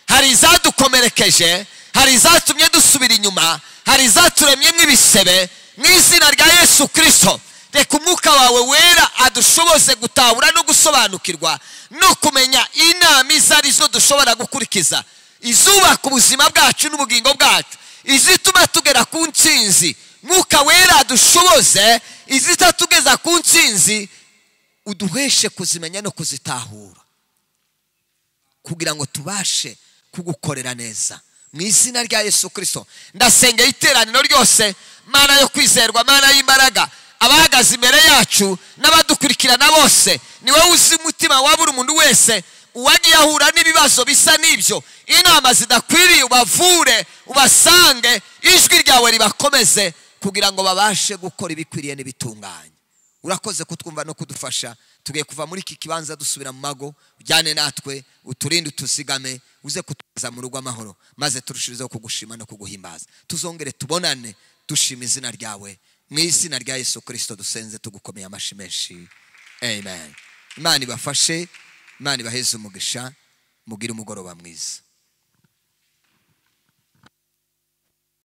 hari izadukomerekeje hari izatumye dusubira inyuma hari izaturemye nk'ibisebe mu izina rya yesu kirisito reka umwuka wawe wera adushoboze gutahura no gusobanukirwa no kumenya inama izo ari zo dushobora gukurikiza izubaka ubuzima bwacu n'ubugingo bwacu izituma tugera ku nsinzi mwuka wera dushoboze izitatugeza ku nsinzi uduheshe kuzimenya no kuzitahura kugira ngo tubashe kugukorera neza mu izina rya yesu kirisito ndasengera iteraniro ryose mana yo kwizerwa mana y'imbaraga abahagaze imbere yacu n'abadukurikirana bose ni wowe uzi umutima wa buri muntu wese uwagiye ahura n'ibibazo bisa n'ibyo inama zidakwiriye ubavure ubasange ijwi ryawe ribakomeze kugira ngo babashe gukora ibikwiriye n'ibitunganye urakoze kutwumva no kudufasha tugiye kuva muri iki kibanza dusubira mu mago ujyane natwe uturinde utuzigame uze kutuza mu rugo amahoro maze turushijeho kugushima no kuguhimbaza tuzongere tubonane dushima izina ryawe mu izina rya yesu kirisito dusenze tugukomeye amashyi menshi amen imana ibafashe imana ibaheze umugisha mugire umugoroba mwiza